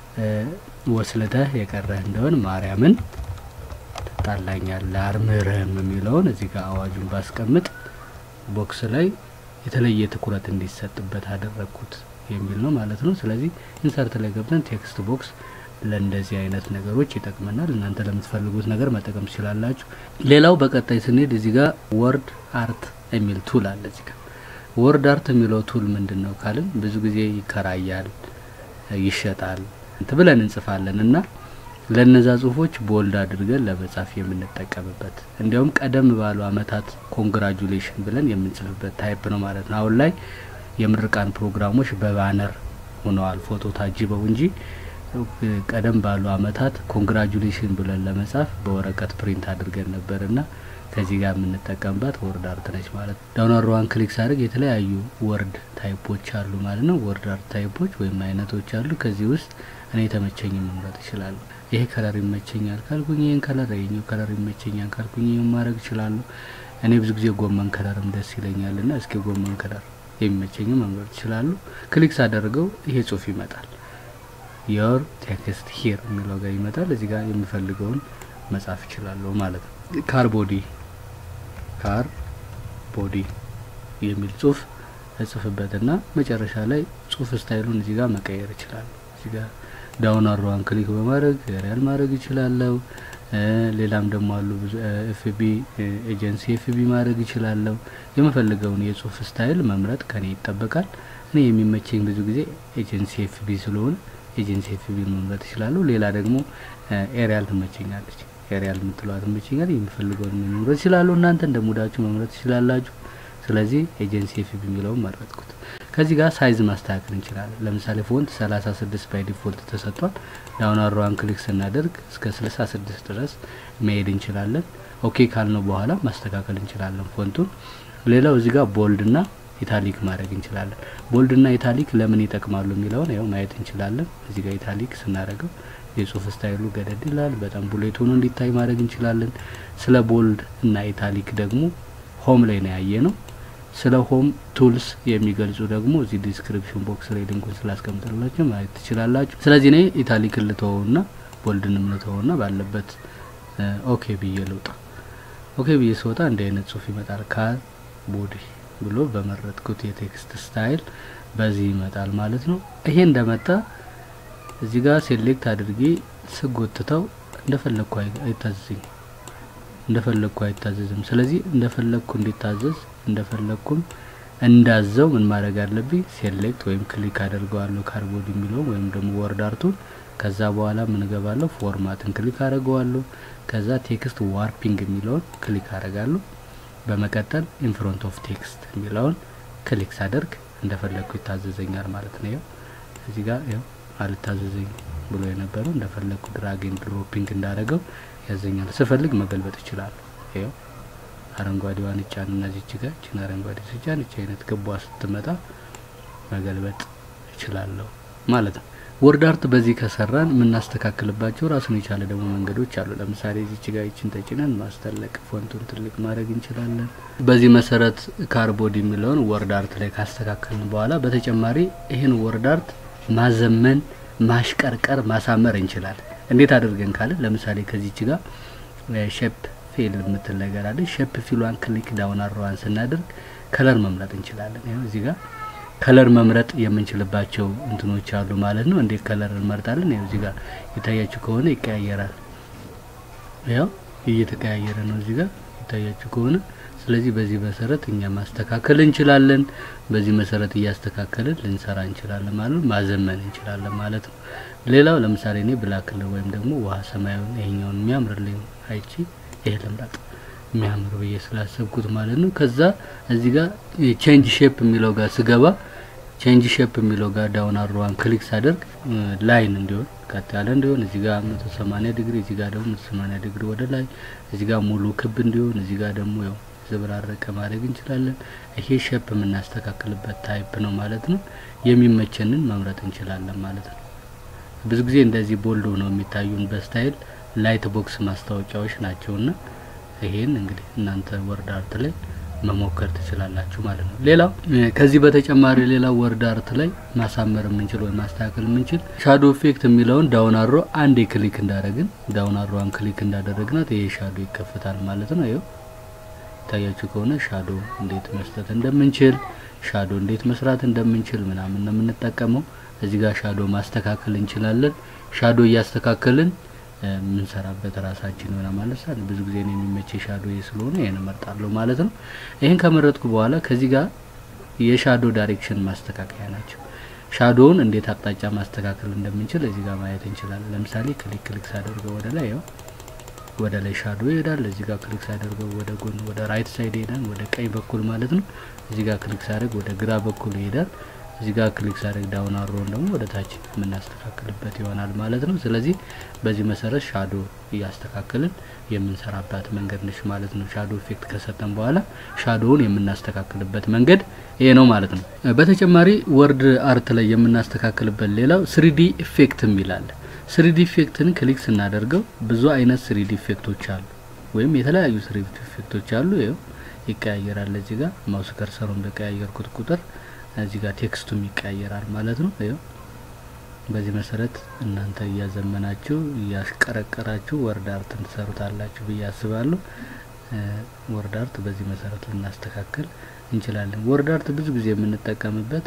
ወስልተህ የቀረህ እንደሆን ማርያምን ትጣላኛለህ አልምርህም የሚለውን እዚህ ጋር አዋጁን ባስቀምጥ ቦክስ ላይ የተለየ ትኩረት እንዲሰጥበት አደረግኩት የሚል ነው ማለት ነው። ስለዚህ ኢንሰርት ላይ ገብተን ቴክስት ቦክስ ለእንደዚህ አይነት ነገሮች ይጠቅመናል። እናንተ ለምትፈልጉት ነገር መጠቀም ትችላላችሁ። ሌላው በቀጣይ ስንሄድ እዚህ ጋር ወርድ አርት የሚል ቱል አለ። እዚህ ጋር ወርድ አርት የሚለው ቱል ምንድን ነው ካልን ብዙ ጊዜ ይከራያል፣ ይሸጣል ብለን እንጽፋለን እና ለነዛ ጽሁፎች ቦልድ አድርገን ለመጻፍ የምንጠቀምበት እንዲያውም ቀደም ባሉ አመታት ኮንግራጁሌሽን ብለን የምንጽፍበት ታይፕ ነው ማለት ነው። አሁን ላይ የምርቃን ፕሮግራሞች በባነር ሆነዋል ፎቶ ታጅበው እንጂ ቀደም ባሉ አመታት ኮንግራጁሌሽን ብለን ለመጻፍ በወረቀት ፕሪንት አድርገን ነበር እና ከዚህ ጋር የምንጠቀምባት ወርድ አርት ነች ማለት ነው። ዳውን አሮዋን ክሊክ ሳደርግ የተለያዩ ወርድ ታይፖች አሉ ማለት ነው። ወርድ አርት ታይፖች ወይም አይነቶች አሉ። ከዚህ ውስጥ እኔ የተመቸኝ መምረጥ እችላለሁ። ይሄ ከለር ይመቸኛል ካልኩኝ ይህን ከለር፣ ይሄኛው ከለር ይመቸኛል ካልኩኝ ይህን ማድረግ እችላለሁ። እኔ ብዙ ጊዜ ጎመን ከለርም ደስ ይለኛል እና እስኪ ጎመን ከለር የሚመቸኝ መምረጥ እችላለሁ። ክሊክ ሳደርገው ይሄ ጽሁፍ ይመጣል። ዮር ቴክስት ሂር የሚለው ጋር ይመጣል። እዚህ ጋር የሚፈልገውን መጻፍ እችላለሁ ማለት ነው። ካር ቦዲ ካር ቦዲ የሚል ጽሁፍ እጽፍበትና መጨረሻ ላይ ጽሁፍ ስታይሉን እዚህ ጋር መቀየር እችላለሁ። እዚህ ጋር ዳውን አሮዋን ክሊክ በማድረግ ሪያል ማድረግ እችላለሁ። ሌላም ደግሞ አሉ ብዙ ኤፍቢ ኤጀንሲ ኤፍቢ ማድረግ እችላለሁ። የምፈልገውን የጽሁፍ ስታይል መምረጥ ከኔ ይጠበቃል። እኔ የሚመቸኝ ብዙ ጊዜ ኤጀንሲ ኤፍቢ ስለሆነ ኤጀንሲ ኤፍቢ መምረጥ እችላለሁ። ሌላ ደግሞ ኤሪያል ትመቸኛለች። ኤሪያል የምትለዋ ትመቸኛል። የሚፈልገውን መምረጥ እችላለሁ። እናንተ እንደ ሙዳችሁ መምረጥ ትችላላችሁ። ስለዚህ ኤጀንሲ ኤፍቢ የሚለውን መረጥኩት። ከዚህ ጋር ሳይዝ ማስተካከል እንችላለን። ለምሳሌ ፎንት 36 ባይ ዲፎልት ተሰጥቷል። ዳውን አሮዋን ክሊክ ስናደርግ እስከ 66 ድረስ መሄድ እንችላለን። ኦኬ ካልነው በኋላ ማስተካከል እንችላለን ፎንቱን። ሌላው እዚህ ጋር ቦልድ ና ኢታሊክ ማድረግ እንችላለን። ቦልድ ና ኢታሊክ ለምን ይጠቅማሉ የሚለውን ያው ማየት እንችላለን። እዚህ ጋር ኢታሊክ ስናደርገው የጽሁፍ ስታይሉ ገደድ ይላል። በጣም ቡሌት ሆኖ እንዲታይ ማድረግ እንችላለን። ስለ ቦልድ እና ኢታሊክ ደግሞ ሆም ላይ ነው ያየ ነው። ስለ ሆም ቱልስ የሚገልጹ ደግሞ እዚህ ዲስክሪፕሽን ቦክስ ላይ ሊንኩን ስላስቀምጥላችሁ ማየት ትችላላችሁ። ስለዚህ እኔ ኢታሊክን ልተወውና ቦልድንም ልተወውና ባለበት ኦኬ ብዬ ልውጣ። ኦኬ ብዬ ስወጣ እንዲህ አይነት ጽሁፍ ይመጣል። ካር ቦዲ ብሎ በመረጥኩት የቴክስት ስታይል በዚህ ይመጣል ማለት ነው። ይሄ እንደመጣ እዚህ ጋር ሴሌክት አድርጌ ስጎትተው እንደፈለግኩ አይታዘዝኝ እንደፈለግኩ አይታዘዝም። ስለዚህ እንደፈለግኩ እንዲታዘዝ እንደፈለግኩም እንዳዘው ምን ማድረግ አለብኝ? ሴሌክት ወይም ክሊክ አደርገዋለሁ ካርቦድ የሚለውን ወይም ደግሞ ወርድ አርቱን። ከዛ በኋላ ምን እገባለሁ? ፎርማትን ክሊክ አደርገዋለሁ። ከዛ ቴክስት ዋርፒንግ የሚለውን ክሊክ አደርጋለሁ። በመቀጠል ኢንፍሮንት ኦፍ ቴክስት የሚለውን ክሊክ ሳደርግ እንደፈለግኩ ይታዘዘኛል ማለት ነው። ይኸው እዚህ ጋር ይኸው አልታዘዘኝ ብሎ የነበረው እንደፈለግኩ ድራግን ድሮፒንግ እንዳደረገው ያዘኛል። ስፈልግ መገልበጥ እችላለሁ። ይኸው አረንጓዴዋን እጫን እና ዚች ጋር እችን አረንጓዴ ስጫን እች አይነት ገቧ ስትመጣ መገልበጥ እችላለሁ ማለት ነው። ወርድ አርት በዚህ ከሰራን የምናስተካክልባቸው ራሱን የቻለ ደግሞ መንገዶች አሉ። ለምሳሌ ዚች ጋር ይችን ተጭነን ማስተለቅ ፎንቱን ትልቅ ማድረግ እንችላለን። በዚህ መሰረት ካርቦድ የሚለውን ወርድ አርት ላይ ካስተካከልን በኋላ በተጨማሪ ይህን ወርድ አርት ማዘመን፣ ማሽቀርቀር፣ ማሳመር እንችላለን። እንዴት አድርገን ካለ ለምሳሌ ከዚች ጋር ሼፕ ፊል የምትል ነገር አለ። ሼፕ ፊሏን ክሊክ ዳውን አሮዋን ስናደርግ ከለር መምረጥ እንችላለን። ይኸው እዚህ ጋር ከለር መምረጥ የምንችልባቸው እንትኖች አሉ ማለት ነው። እንዴት ከለር እንመርጣለን? ይኸው እዚህ ጋር የታያችሁ ከሆነ ይቀያየራል። ያው እየተቀያየረ ነው እዚህ ጋር የታያችሁ ከሆነ ስለዚህ በዚህ መሰረት እኛ ማስተካከል እንችላለን። በዚህ መሰረት እያስተካከልን ልንሰራ እንችላለን ማለት ነው። ማዘመን እንችላለን ማለት ነው። ሌላው ለምሳሌ እኔ ብላክ ወይም ደግሞ ውሃ ሰማያዊን ይሄኛውን የሚያምርልኝ አይቺ ይሄ ልምረጥ የሚያምር ብዬ ስላሰብኩት ማለት ነው። ከዛ እዚህ ጋር ቼንጅ ሼፕ የሚለው ጋር ስገባ ቼንጅ ሼፕ የሚለው ጋር ዳውን አሮዋን ክሊክ ሳደርግ ላይን እንዲሆን ቀጥ ያለ እንዲሆን እዚህ ጋር መቶ ሰማኒያ ዲግሪ እዚህ ጋር ደግሞ መቶ ሰማኒያ ዲግሪ ወደ ላይ እዚህ ጋር ሙሉ ክብ እንዲሆን እዚህ ጋር ደግሞ ያው ዘበራረቀ ማድረግ እንችላለን። ይሄ ሼፕ የምናስተካክልበት ታይፕ ነው ማለት ነው። የሚመቸንን መምረጥ እንችላለን ማለት ነው። ብዙ ጊዜ እንደዚህ ቦልዶ ነው የሚታዩን በስታይል ላይት ቦክስ ማስታወቂያዎች ናቸውና ይሄን እንግዲህ እናንተ ወርድ አርት ላይ መሞከር ትችላላችሁ ማለት ነው። ሌላው ከዚህ በተጨማሪ ሌላው ወርድ አርት ላይ ማሳመር የምንችል ወይም ማስተካከል የምንችል ሻዶ ኢፌክት የሚለውን ዳውን አሮ አንዴ ክሊክ እንዳደረግን ዳውን አሮዋን ክሊክ እንዳደረግናት ይሄ ሻዶ ይከፈታል ማለት ነው። ይኸው ይታያችሁ ከሆነ ሻዶ እንዴት መስጠት እንደምንችል ሻዶ እንዴት መስራት እንደምንችል ምናምን ነው የምንጠቀመው። እዚህ ጋር ሻዶ ማስተካከል እንችላለን። ሻዶ እያስተካከልን የምንሰራበት ራሳችን ሆነ ማለት ነው። ብዙ ጊዜ ነው የሚመች ሻዶ ስለሆነ ይሄን እመርጣለሁ ማለት ነው። ይሄን ከመረጥኩ በኋላ ከዚህ ጋር የሻዶ ዳይሬክሽን ማስተካከያ ናቸው። ሻዶውን እንዴት አቅጣጫ ማስተካከል እንደምንችል እዚህ ጋር ማየት እንችላለን። ለምሳሌ ክሊክ ክሊክ ሳደርገው ወደ ላይ ያው ወደ ላይ ሻዶ ይሄዳል። እዚህ ጋር ክሊክ ሳደርገው ወደ ጎን ወደ ራይት ሳይድ ይሄዳል፣ ወደ ቀኝ በኩል ማለት ነው። እዚህ ጋር ክሊክ ሳደርግ ወደ ግራ በኩል ይሄዳል። እዚህ ጋር ክሊክ ሳደርግ ዳውን አሮውን ደግሞ ወደ ታች የምናስተካክልበት ይሆናል ማለት ነው። ስለዚህ በዚህ መሰረት ሻዶ እያስተካከልን የምንሰራባት መንገድ ነች ማለት ነው። ሻዶ ኢፌክት ከሰጠን በኋላ ሻዶውን የምናስተካክልበት መንገድ ይሄ ነው ማለት ነው። በተጨማሪ ወርድ አርት ላይ የምናስተካክልበት ሌላው ስሪዲ ኢፌክት የሚላል ስሪዲ ኢፌክትን ክሊክ ስናደርገው ብዙ አይነት ስሪዲ ኢፌክቶች አሉ፣ ወይም የተለያዩ ስሪዲ ኢፌክቶች አሉ። ይኸው ይቀያየራል። እዚህ ጋር ማውስ ከርሰሩን በቀያየርኩት ቁጥር እዚህ ጋር ቴክስቱም ይቀያየራል ማለት ነው። ይኸው በዚህ መሰረት እናንተ እያዘመናችሁ እያሽቀረቀራችሁ ወርድ አርትን ትሰሩታላችሁ ብዬ አስባለሁ። ወርድ አርት በዚህ መሰረት ልናስተካክል እንችላለን። ወርድ አርት ብዙ ጊዜ የምንጠቀምበት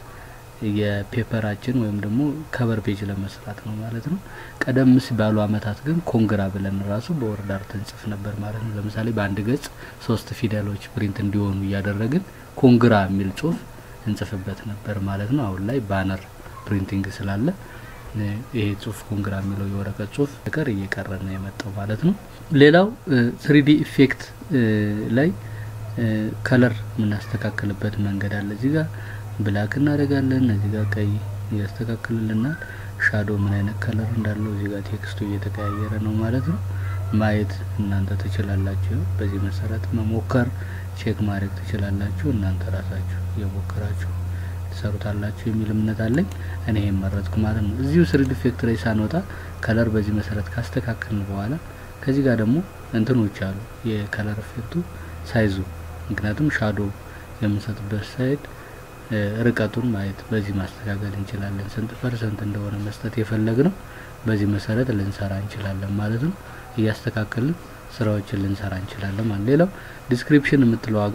የፔፐራችን ወይም ደግሞ ከቨር ፔጅ ለመስራት ነው ማለት ነው። ቀደም ሲል ባሉ አመታት ግን ኮንግራ ብለን ራሱ በወርድ አርት እንጽፍ ነበር ማለት ነው። ለምሳሌ በአንድ ገጽ ሶስት ፊደሎች ፕሪንት እንዲሆኑ እያደረግን ኮንግራ የሚል ጽሁፍ እንጽፍበት ነበር ማለት ነው። አሁን ላይ ባነር ፕሪንቲንግ ስላለ ይሄ ጽሁፍ ኮንግራ የሚለው የወረቀት ጽሁፍ ነገር እየቀረ ነው የመጣው ማለት ነው። ሌላው ስሪዲ ኢፌክት ላይ ከለር የምናስተካክልበት መንገድ አለ። እዚህ ጋር ብላክ እናደርጋለን። እዚህ ጋር ቀይ ያስተካክልልናል። ሻዶ ምን አይነት ከለር እንዳለው እዚህ ጋር ቴክስቱ እየተቀያየረ ነው ማለት ነው። ማየት እናንተ ትችላላችሁ። በዚህ መሰረት መሞከር ቼክ ማድረግ ትችላላችሁ። እናንተ ራሳችሁ እየሞከራችሁ ትሰሩታላችሁ የሚል እምነት አለኝ። እኔ ይሄን መረጥኩ ማለት ነው። እዚሁ ስሪዲ ኢፌክት ላይ ሳንወጣ ከለር በዚህ መሰረት ካስተካከልን በኋላ ከዚህ ጋር ደግሞ እንትኖች አሉ የከለር ኢፌክቱ ሳይዙ፣ ምክንያቱም ሻዶ የምንሰጥበት ሳይድ ርቀቱን ማየት በዚህ ማስተካከል እንችላለን። ስንት ፐርሰንት እንደሆነ መስጠት የፈለግ ነው በዚህ መሰረት ልንሰራ እንችላለን ማለት ነው። እያስተካከልን ስራዎችን ልንሰራ እንችላለን ማለት ሌላው ዲስክሪፕሽን የምትለው ዋጋ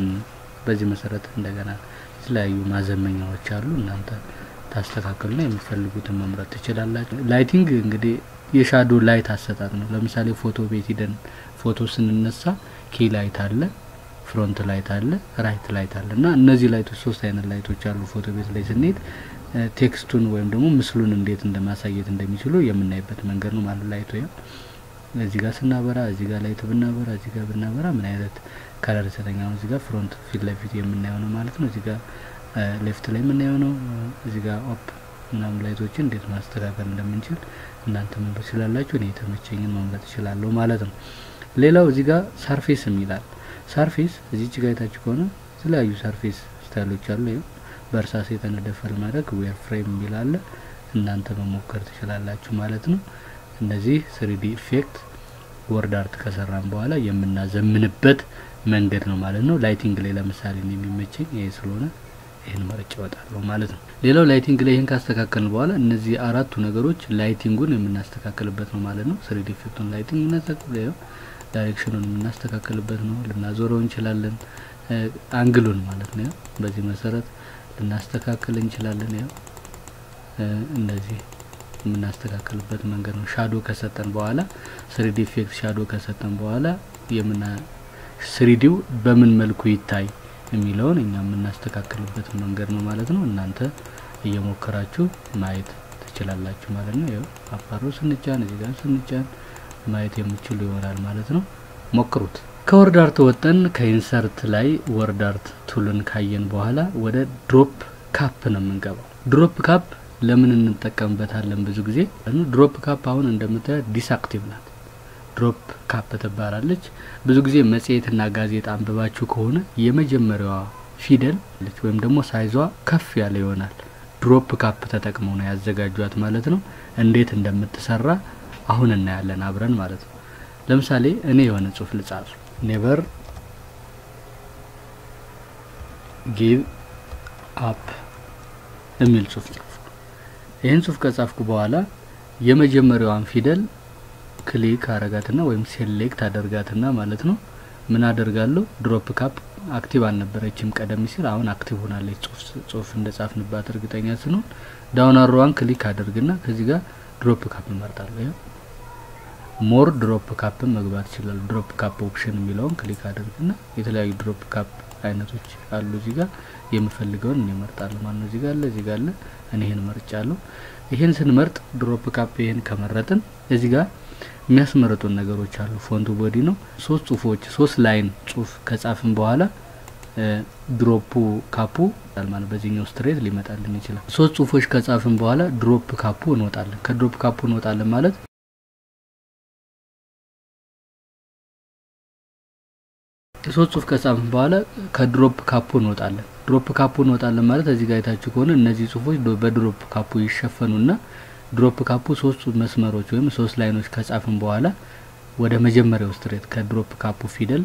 በዚህ መሰረት እንደገና የተለያዩ ማዘመኛዎች አሉ። እናንተ ታስተካክሉና የምትፈልጉትን መምረጥ ትችላላችሁ። ላይቲንግ እንግዲህ የሻዶ ላይት አሰጣጥ ነው። ለምሳሌ ፎቶ ቤት ሂደን ፎቶ ስንነሳ ኪ ላይት አለ፣ ፍሮንት ላይት አለ፣ ራይት ላይት አለ እና እነዚህ ላይቶች ሶስት አይነት ላይቶች አሉ። ፎቶ ቤት ላይ ስንሄድ ቴክስቱን ወይም ደግሞ ምስሉን እንዴት እንደማሳየት እንደሚችሉ የምናይበት መንገድ ነው ማለት ላይቱ ያ እዚህ ጋር ስናበራ እዚህ ጋር ላይት ብናበራ እዚህ ጋር ብናበራ ምን አይነት ከለር ይሰጠኛል? እዚህ ጋር ፍሮንት ፊት ለፊት የምናየው ነው ማለት ነው። እዚህ ጋር ሌፍት ላይ የምናየው ነው። እዚህ ጋር ኦፕ ምናምን ላይቶችን እንዴት ማስተካከል እንደምንችል እናንተ መምረጥ ትችላላችሁ። እኔ የተመቸኝን መምረጥ እችላለሁ ማለት ነው። ሌላው እዚህ ጋር ሳርፌስ የሚላል ሳርፌስ እዚች ጋር የታች ከሆነ የተለያዩ ሳርፌስ ስታይሎች አሉ። ይኸው በእርሳስ የተነደፈ ለማድረግ ዌር ፍሬም የሚል አለ። እናንተ መሞከር ትችላላችሁ ማለት ነው። እነዚህ ስሪዲ ኢፌክት ወርድ አርት ከሰራን በኋላ የምናዘምንበት መንገድ ነው ማለት ነው። ላይቲንግ ላይ ለምሳሌ ነው የሚመቸኝ ይሄ ስለሆነ ይህን መርጬ እወጣለሁ ማለት ነው። ሌላው ላይቲንግ ላይ ይህን ካስተካከልን በኋላ እነዚህ አራቱ ነገሮች ላይቲንጉን የምናስተካክልበት ነው ማለት ነው። ስሪዲ ኢፌክቱን ላይቲንግ የምናስተካክል ዳይሬክሽኑን የምናስተካክልበት ነው። ልናዞረው እንችላለን። አንግሉን ማለት ነው። በዚህ መሰረት ልናስተካክል እንችላለን። ያው እንደዚህ የምናስተካክልበት መንገድ ነው። ሻዶ ከሰጠን በኋላ ስሪዲ ኢፌክት ሻዶ ከሰጠን በኋላ የምና ስሪዲው በምን መልኩ ይታይ የሚለውን እኛ የምናስተካክልበት መንገድ ነው ማለት ነው። እናንተ እየሞከራችሁ ማየት ትችላላችሁ ማለት ነው። ያው አፓሮ ስንጫን እዚህ ጋር ስንጫን ማየት የምችሉ ይሆናል ማለት ነው። ሞክሩት። ከወርድ አርት ወጠን ከኢንሰርት ላይ ወርድ አርት ቱልን ካየን በኋላ ወደ ድሮፕ ካፕ ነው የምንገባው። ድሮፕ ካፕ ለምን እንጠቀምበታለን? ብዙ ጊዜ ድሮፕ ካፕ አሁን እንደምታዩት ዲስአክቲቭ ናት። ድሮፕ ካፕ ትባላለች። ብዙ ጊዜ መጽሔትና ጋዜጣ አንብባችሁ ከሆነ የመጀመሪያዋ ፊደል ወይም ደግሞ ሳይዟ ከፍ ያለ ይሆናል። ድሮፕ ካፕ ተጠቅመው ነው ያዘጋጇት ማለት ነው። እንዴት እንደምትሰራ አሁን እናያለን አብረን ማለት ነው። ለምሳሌ እኔ የሆነ ጽሁፍ ልጻፍ፣ ኔቨር ጊቭ አፕ የሚል ጽሁፍ ጻፍኩ። ይህን ጽሁፍ ከጻፍኩ በኋላ የመጀመሪያዋን ፊደል ክሊክ አረጋትና ወይም ሴሌክት አደርጋትና ማለት ነው ምን አደርጋለሁ? ድሮፕ ካፕ አክቲቭ አልነበረችም ቀደም ሲል፣ አሁን አክቲቭ ሆናለች። ጽሁፍ እንደ ጻፍንባት እርግጠኛ ስንሆን ዳውን አሮዋን ክሊክ አደርግና ከዚህ ጋር ድሮፕ ካፕ እመርጣለሁ። ሞር ድሮፕ ካፕን መግባት ይችላል። ድሮፕ ካፕ ኦፕሽን የሚለውን ክሊክ አድርግና የተለያዩ ድሮፕ ካፕ አይነቶች አሉ። እዚህ ጋር የምፈልገውን እኔ እመርጣለሁ ማለት ነው። እዚህ ጋር አለ፣ እዚህ ጋር አለ። እኔ ይሄን መርጫለሁ። ይሄን ስንመርጥ ድሮፕ ካፕ ይሄን ከመረጥን እዚህ ጋር የሚያስመርጡን ነገሮች አሉ። ፎንቱ ቦዲ ነው። ሶስት ጽሁፎች ሶስት ላይን ጽሁፍ ከጻፍን በኋላ ድሮፑ ካፑ ማለት በዚህኛው ስትሬት ሊመጣልን ይችላል። ሶስት ጽሁፎች ከጻፍን በኋላ ድሮፕ ካፑ እንወጣለን። ከድሮፕ ካፑ እንወጣለን ማለት ሶስት ጽሁፍ ከጻፍን በኋላ ከድሮፕ ካፑ እንወጣለን። ድሮፕ ካፑ እንወጣለን ማለት እዚህ ጋር የታችሁ ከሆነ እነዚህ ጽሁፎች በድሮፕ ካፑ ይሸፈኑና ድሮፕ ካፑ ሶስት መስመሮች ወይም ሶስት ላይኖች ከጻፍን በኋላ ወደ መጀመሪያው ስትሬት ከድሮፕ ካፑ ፊደል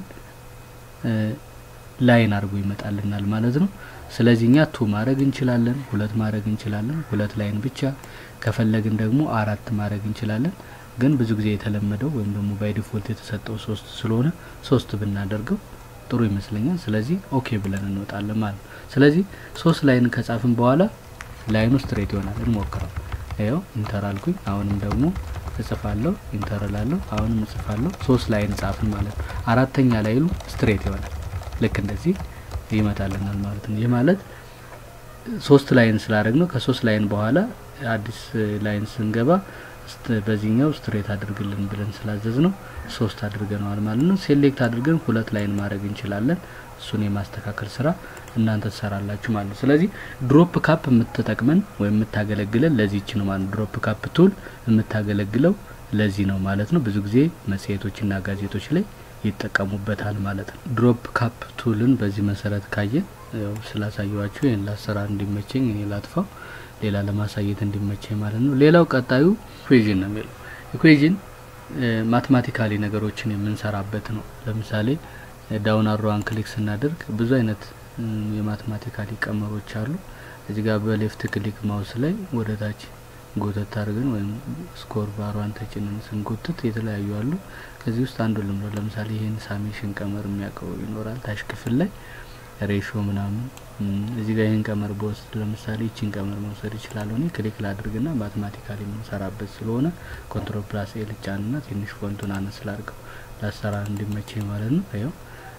ላይን አድርጎ ይመጣልናል ማለት ነው። ስለዚህ እኛ ቱ ማድረግ እንችላለን፣ ሁለት ማድረግ እንችላለን፣ ሁለት ላይን ብቻ ከፈለግን ደግሞ አራት ማድረግ እንችላለን። ግን ብዙ ጊዜ የተለመደው ወይም ደግሞ ባይ ዲፎልት የተሰጠው ሶስት ስለሆነ ሶስት ብናደርገው ጥሩ ይመስለኛል። ስለዚህ ኦኬ ብለን እንወጣለን ማለት ነው። ስለዚህ ሶስት ላይን ከጻፍን በኋላ ላይኑ ስትሬት ይሆናል። እንሞክረው። ይኸው ኢንተር አልኩኝ። አሁንም ደግሞ እጽፋለሁ፣ ኢንተር እላለሁ፣ አሁንም እጽፋለሁ። ሶስት ላይን ጻፍን ማለት ነው። አራተኛ ላይኑ ስትሬት ይሆናል። ልክ እንደዚህ ይመጣልናል ማለት ነው። ይህ ማለት ሶስት ላይን ስላደረግ ነው። ከሶስት ላይን በኋላ አዲስ ላይን ስንገባ በዚህኛው ስትሬት አድርግልን ብለን ስላዘዝ ነው ሶስት አድርገነዋል ማለት ነው። ሴሌክት አድርገን ሁለት ላይን ማድረግ እንችላለን። እሱን የማስተካከል ስራ እናንተ ትሰራላችሁ ማለት ነው። ስለዚህ ድሮፕ ካፕ የምትጠቅመን ወይም የምታገለግለን ለዚህች ነው ማለት ነው። ድሮፕ ካፕ ቱል የምታገለግለው ለዚህ ነው ማለት ነው። ብዙ ጊዜ መጽሔቶችና ጋዜጦች ላይ ይጠቀሙበታል ማለት ነው። ድሮፕ ካፕ ቱልን በዚህ መሰረት ካየን ያው ስላሳየዋችሁ ይህን ለአሰራር እንዲመቸኝ እኔ ላጥፋው ሌላ ለማሳየት እንዲመቸኝ ማለት ነው። ሌላው ቀጣዩ ኢኩዌዥን ነው የሚለው ኢኩዌዥን ማትማቲካሊ ነገሮችን የምንሰራበት ነው። ለምሳሌ ዳውን አሮዋን ክሊክ ስናደርግ ብዙ አይነት የማትማቲካሊ ቀመሮች አሉ። እዚህ ጋር በሌፍት ክሊክ ማውስ ላይ ወደ ታች ጎተት አድርገን ወይም ስኮር ባሯን ተጭንን ስንጎትት የተለያዩ አሉ። ከዚህ ውስጥ አንዱ ልምዶ ለምሳሌ ይህን ሳሜሽን ቀመር የሚያውቀው ይኖራል። ታች ክፍል ላይ ሬሾ ምናምን እዚህ ጋር ይህን ቀመር በወስድ ለምሳሌ ይችን ቀመር መውሰድ ይችላል። እኔ ክሊክ ላድርግና ማትማቲካሊ የምንሰራበት ስለሆነ ኮንትሮል ፕላስ ኤ ልጫንና ትንሽ ፎንቱን አነስ ላድርገው ለአሰራር እንዲመቸኝ ማለት ነው። ያው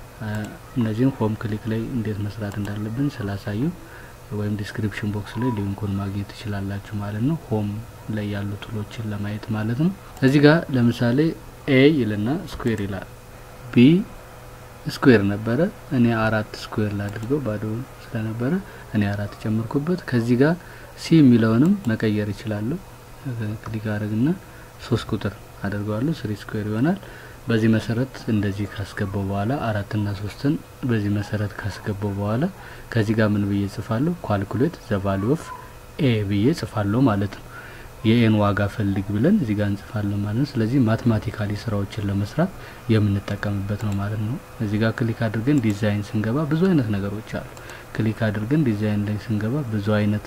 እነዚህን ሆም ክሊክ ላይ እንዴት መስራት እንዳለብን ስላሳዩ ወይም ዲስክሪፕሽን ቦክስ ላይ ሊንኩን ማግኘት ትችላላችሁ ማለት ነው። ሆም ላይ ያሉ ቱሎችን ለማየት ማለት ነው። እዚህ ጋር ለምሳሌ ኤ ይልና ስኩዌር ይላል። ቢ ስኩዌር ነበረ። እኔ አራት ስኩዌር ላድርገው ባዶ ስለነበረ እኔ አራት ጨምርኩበት። ከዚህ ጋር ሲ የሚለውንም መቀየር ይችላለሁ። ክሊክ አድርግና ሶስት ቁጥር አድርገዋለሁ። ስሪ ስኩዌር ይሆናል። በዚህ መሰረት እንደዚህ ካስገባው በኋላ አራትና ሶስትን በዚህ መሰረት ካስገባው በኋላ ከዚህ ጋር ምን ብዬ ጽፋለሁ? ኳልኩሌት ዘ ቫሉ ኦፍ ኤ ብዬ ጽፋለሁ ማለት ነው። የኤን ዋጋ ፈልግ ብለን እዚህ ጋር እንጽፋለን ማለት ነው። ስለዚህ ማትማቲካሊ ስራዎችን ለመስራት የምንጠቀምበት ነው ማለት ነው። እዚህ ጋር ክሊክ አድርገን ዲዛይን ስንገባ ብዙ አይነት ነገሮች አሉ። ክሊክ አድርገን ዲዛይን ላይ ስንገባ ብዙ አይነት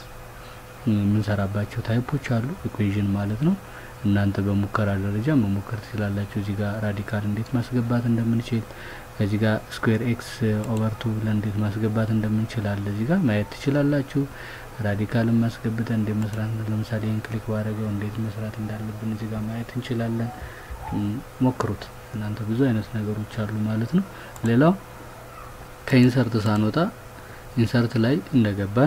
የምንሰራባቸው ታይፖች አሉ። ኢኩዌዥን ማለት ነው። እናንተ በሙከራ ደረጃ መሞከር ትችላላችሁ። እዚህ ጋር ራዲካል እንዴት ማስገባት እንደምንችል ከዚህ ጋር ስኩዌር ኤክስ ኦቨር ቱ ብለን እንዴት ማስገባት እንደምንችል አለ እዚህ ጋር ማየት ትችላላችሁ። ራዲካልን ማስገብተን እንዴት መስራት ለምሳሌ ይህን ክሊክ ባደረገው እንዴት መስራት እንዳለብን እዚህ ጋር ማየት እንችላለን። ሞክሩት እናንተ ብዙ አይነት ነገሮች አሉ ማለት ነው። ሌላው ከኢንሰርት ሳንወጣ ኢንሰርት ላይ እንደገባን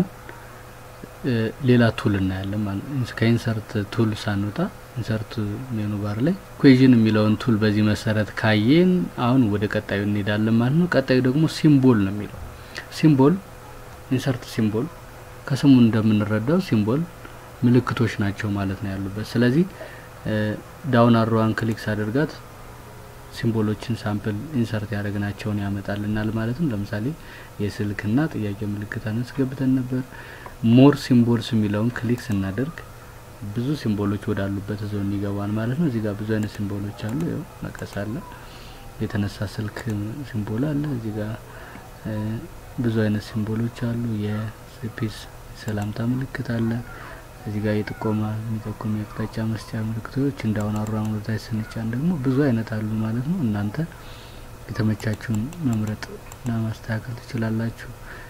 ሌላ ቱል እናያለን ማለት ነው። ከኢንሰርት ቱል ሳንወጣ ኢንሰርት ሜኑ ባር ላይ ኢኩዌዥን የሚለውን ቱል በዚህ መሰረት ካየን አሁን ወደ ቀጣዩ እንሄዳለን ማለት ነው። ቀጣዩ ደግሞ ሲምቦል ነው የሚለው ሲምቦል ኢንሰርት ሲምቦል ከስሙ እንደምንረዳው ሲምቦል ምልክቶች ናቸው ማለት ነው ያሉበት። ስለዚህ ዳውን አሮዋን ክሊክ ሳደርጋት ሲምቦሎችን ሳምፕል ኢንሰርት ያደረግናቸውን ያመጣልናል ማለት ነው። ለምሳሌ የስልክና ጥያቄ ምልክት አስገብተን ነበር። ሞር ሲምቦልስ የሚለውን ክሊክ ስናደርግ ብዙ ሲምቦሎች ወዳሉበት ዞን ይገባል ማለት ነው። እዚህ ጋር ብዙ አይነት ሲምቦሎች አሉ። ያው መቀስ አለ፣ የተነሳ ስልክ ሲምቦል አለ። እዚህ ጋር ብዙ አይነት ሲምቦሎች አሉ። የስፔስ ሰላምታ ምልክት አለ። እዚህ ጋር የጥቆማ የሚጠቁም የአቅጣጫ መስጫ ምልክቶች እንዳሁን አሯን ወደታች ስንጫን ደግሞ ብዙ አይነት አሉ ማለት ነው። እናንተ የተመቻችሁን መምረጥ እና ማስተካከል ትችላላችሁ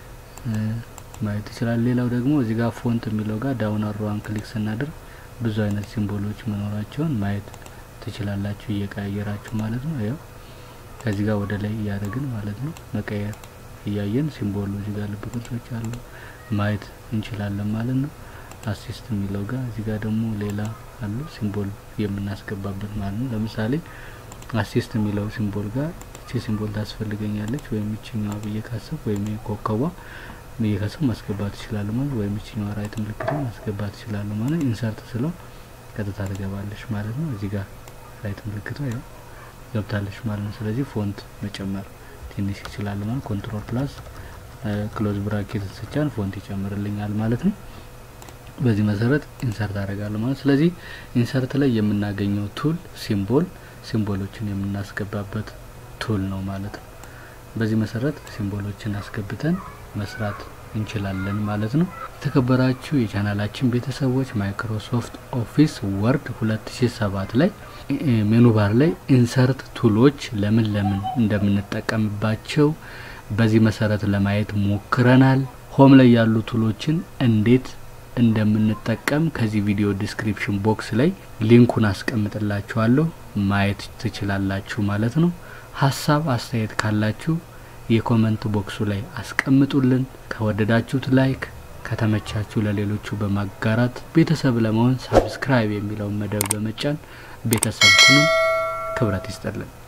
ማየት ትችላል። ሌላው ደግሞ እዚህ ጋር ፎንት የሚለው ጋር ዳውን አሮዋን ክሊክ ስናደርግ ብዙ አይነት ሲምቦሎች መኖራቸውን ማየት ትችላላችሁ እየቀያየራችሁ ማለት ነው። ያው ከዚህ ጋር ወደ ላይ እያደረግን ማለት ነው መቀየር እያየን ሲምቦሉ እዚህ ጋር ልብ ቅርጾች አሉ ማየት እንችላለን ማለት ነው። አሲስት የሚለው ጋር እዚህ ጋር ደግሞ ሌላ አሉ ሲምቦል የምናስገባበት ማለት ነው። ለምሳሌ አሲስት የሚለው ሲምቦል ጋር እቺ ሲምቦል ታስፈልገኛለች ወይም ይችኛዋ ብዬ ካሰብ ወይም ኮከቧ እየከሰው ማስገባት ይችላሉ ማለት ወይም እችኛዋ ራይት ምልክት ማስገባት ይችላሉ ማለት ኢንሰርት ስለው ቀጥታ ትገባለች ማለት ነው። እዚህ ጋር ራይት ምልክቷ ያው ገብታለች ማለት ነው። ስለዚህ ፎንት መጨመር ትንሽ ይችላል ማለት ኮንትሮል ፕላስ ክሎዝ ብራኬት ስጫን ፎንት ይጨምርልኛል ማለት ነው። በዚህ መሰረት ኢንሰርት አደርጋለሁ ማለት ስለዚህ ኢንሰርት ላይ የምናገኘው ቱል ሲምቦል ሲምቦሎችን የምናስገባበት ቱል ነው ማለት ነው። በዚህ መሰረት ሲምቦሎችን አስገብተን መስራት እንችላለን ማለት ነው። የተከበራችሁ የቻናላችን ቤተሰቦች ማይክሮሶፍት ኦፊስ ወርድ 2007 ላይ ሜኑ ባር ላይ ኢንሰርት ቱሎች ለምን ለምን እንደምንጠቀምባቸው በዚህ መሰረት ለማየት ሞክረናል። ሆም ላይ ያሉ ቱሎችን እንዴት እንደምንጠቀም ከዚህ ቪዲዮ ዲስክሪፕሽን ቦክስ ላይ ሊንኩን አስቀምጥላችኋለሁ ማየት ትችላላችሁ ማለት ነው። ሀሳብ አስተያየት ካላችሁ የኮመንት ቦክሱ ላይ አስቀምጡልን። ከወደዳችሁት ላይክ፣ ከተመቻችሁ ለሌሎቹ በማጋራት ቤተሰብ ለመሆን ሳብስክራይብ የሚለውን መደብ በመጫን ቤተሰብ ሁኑ። ክብረት ይስጠልን።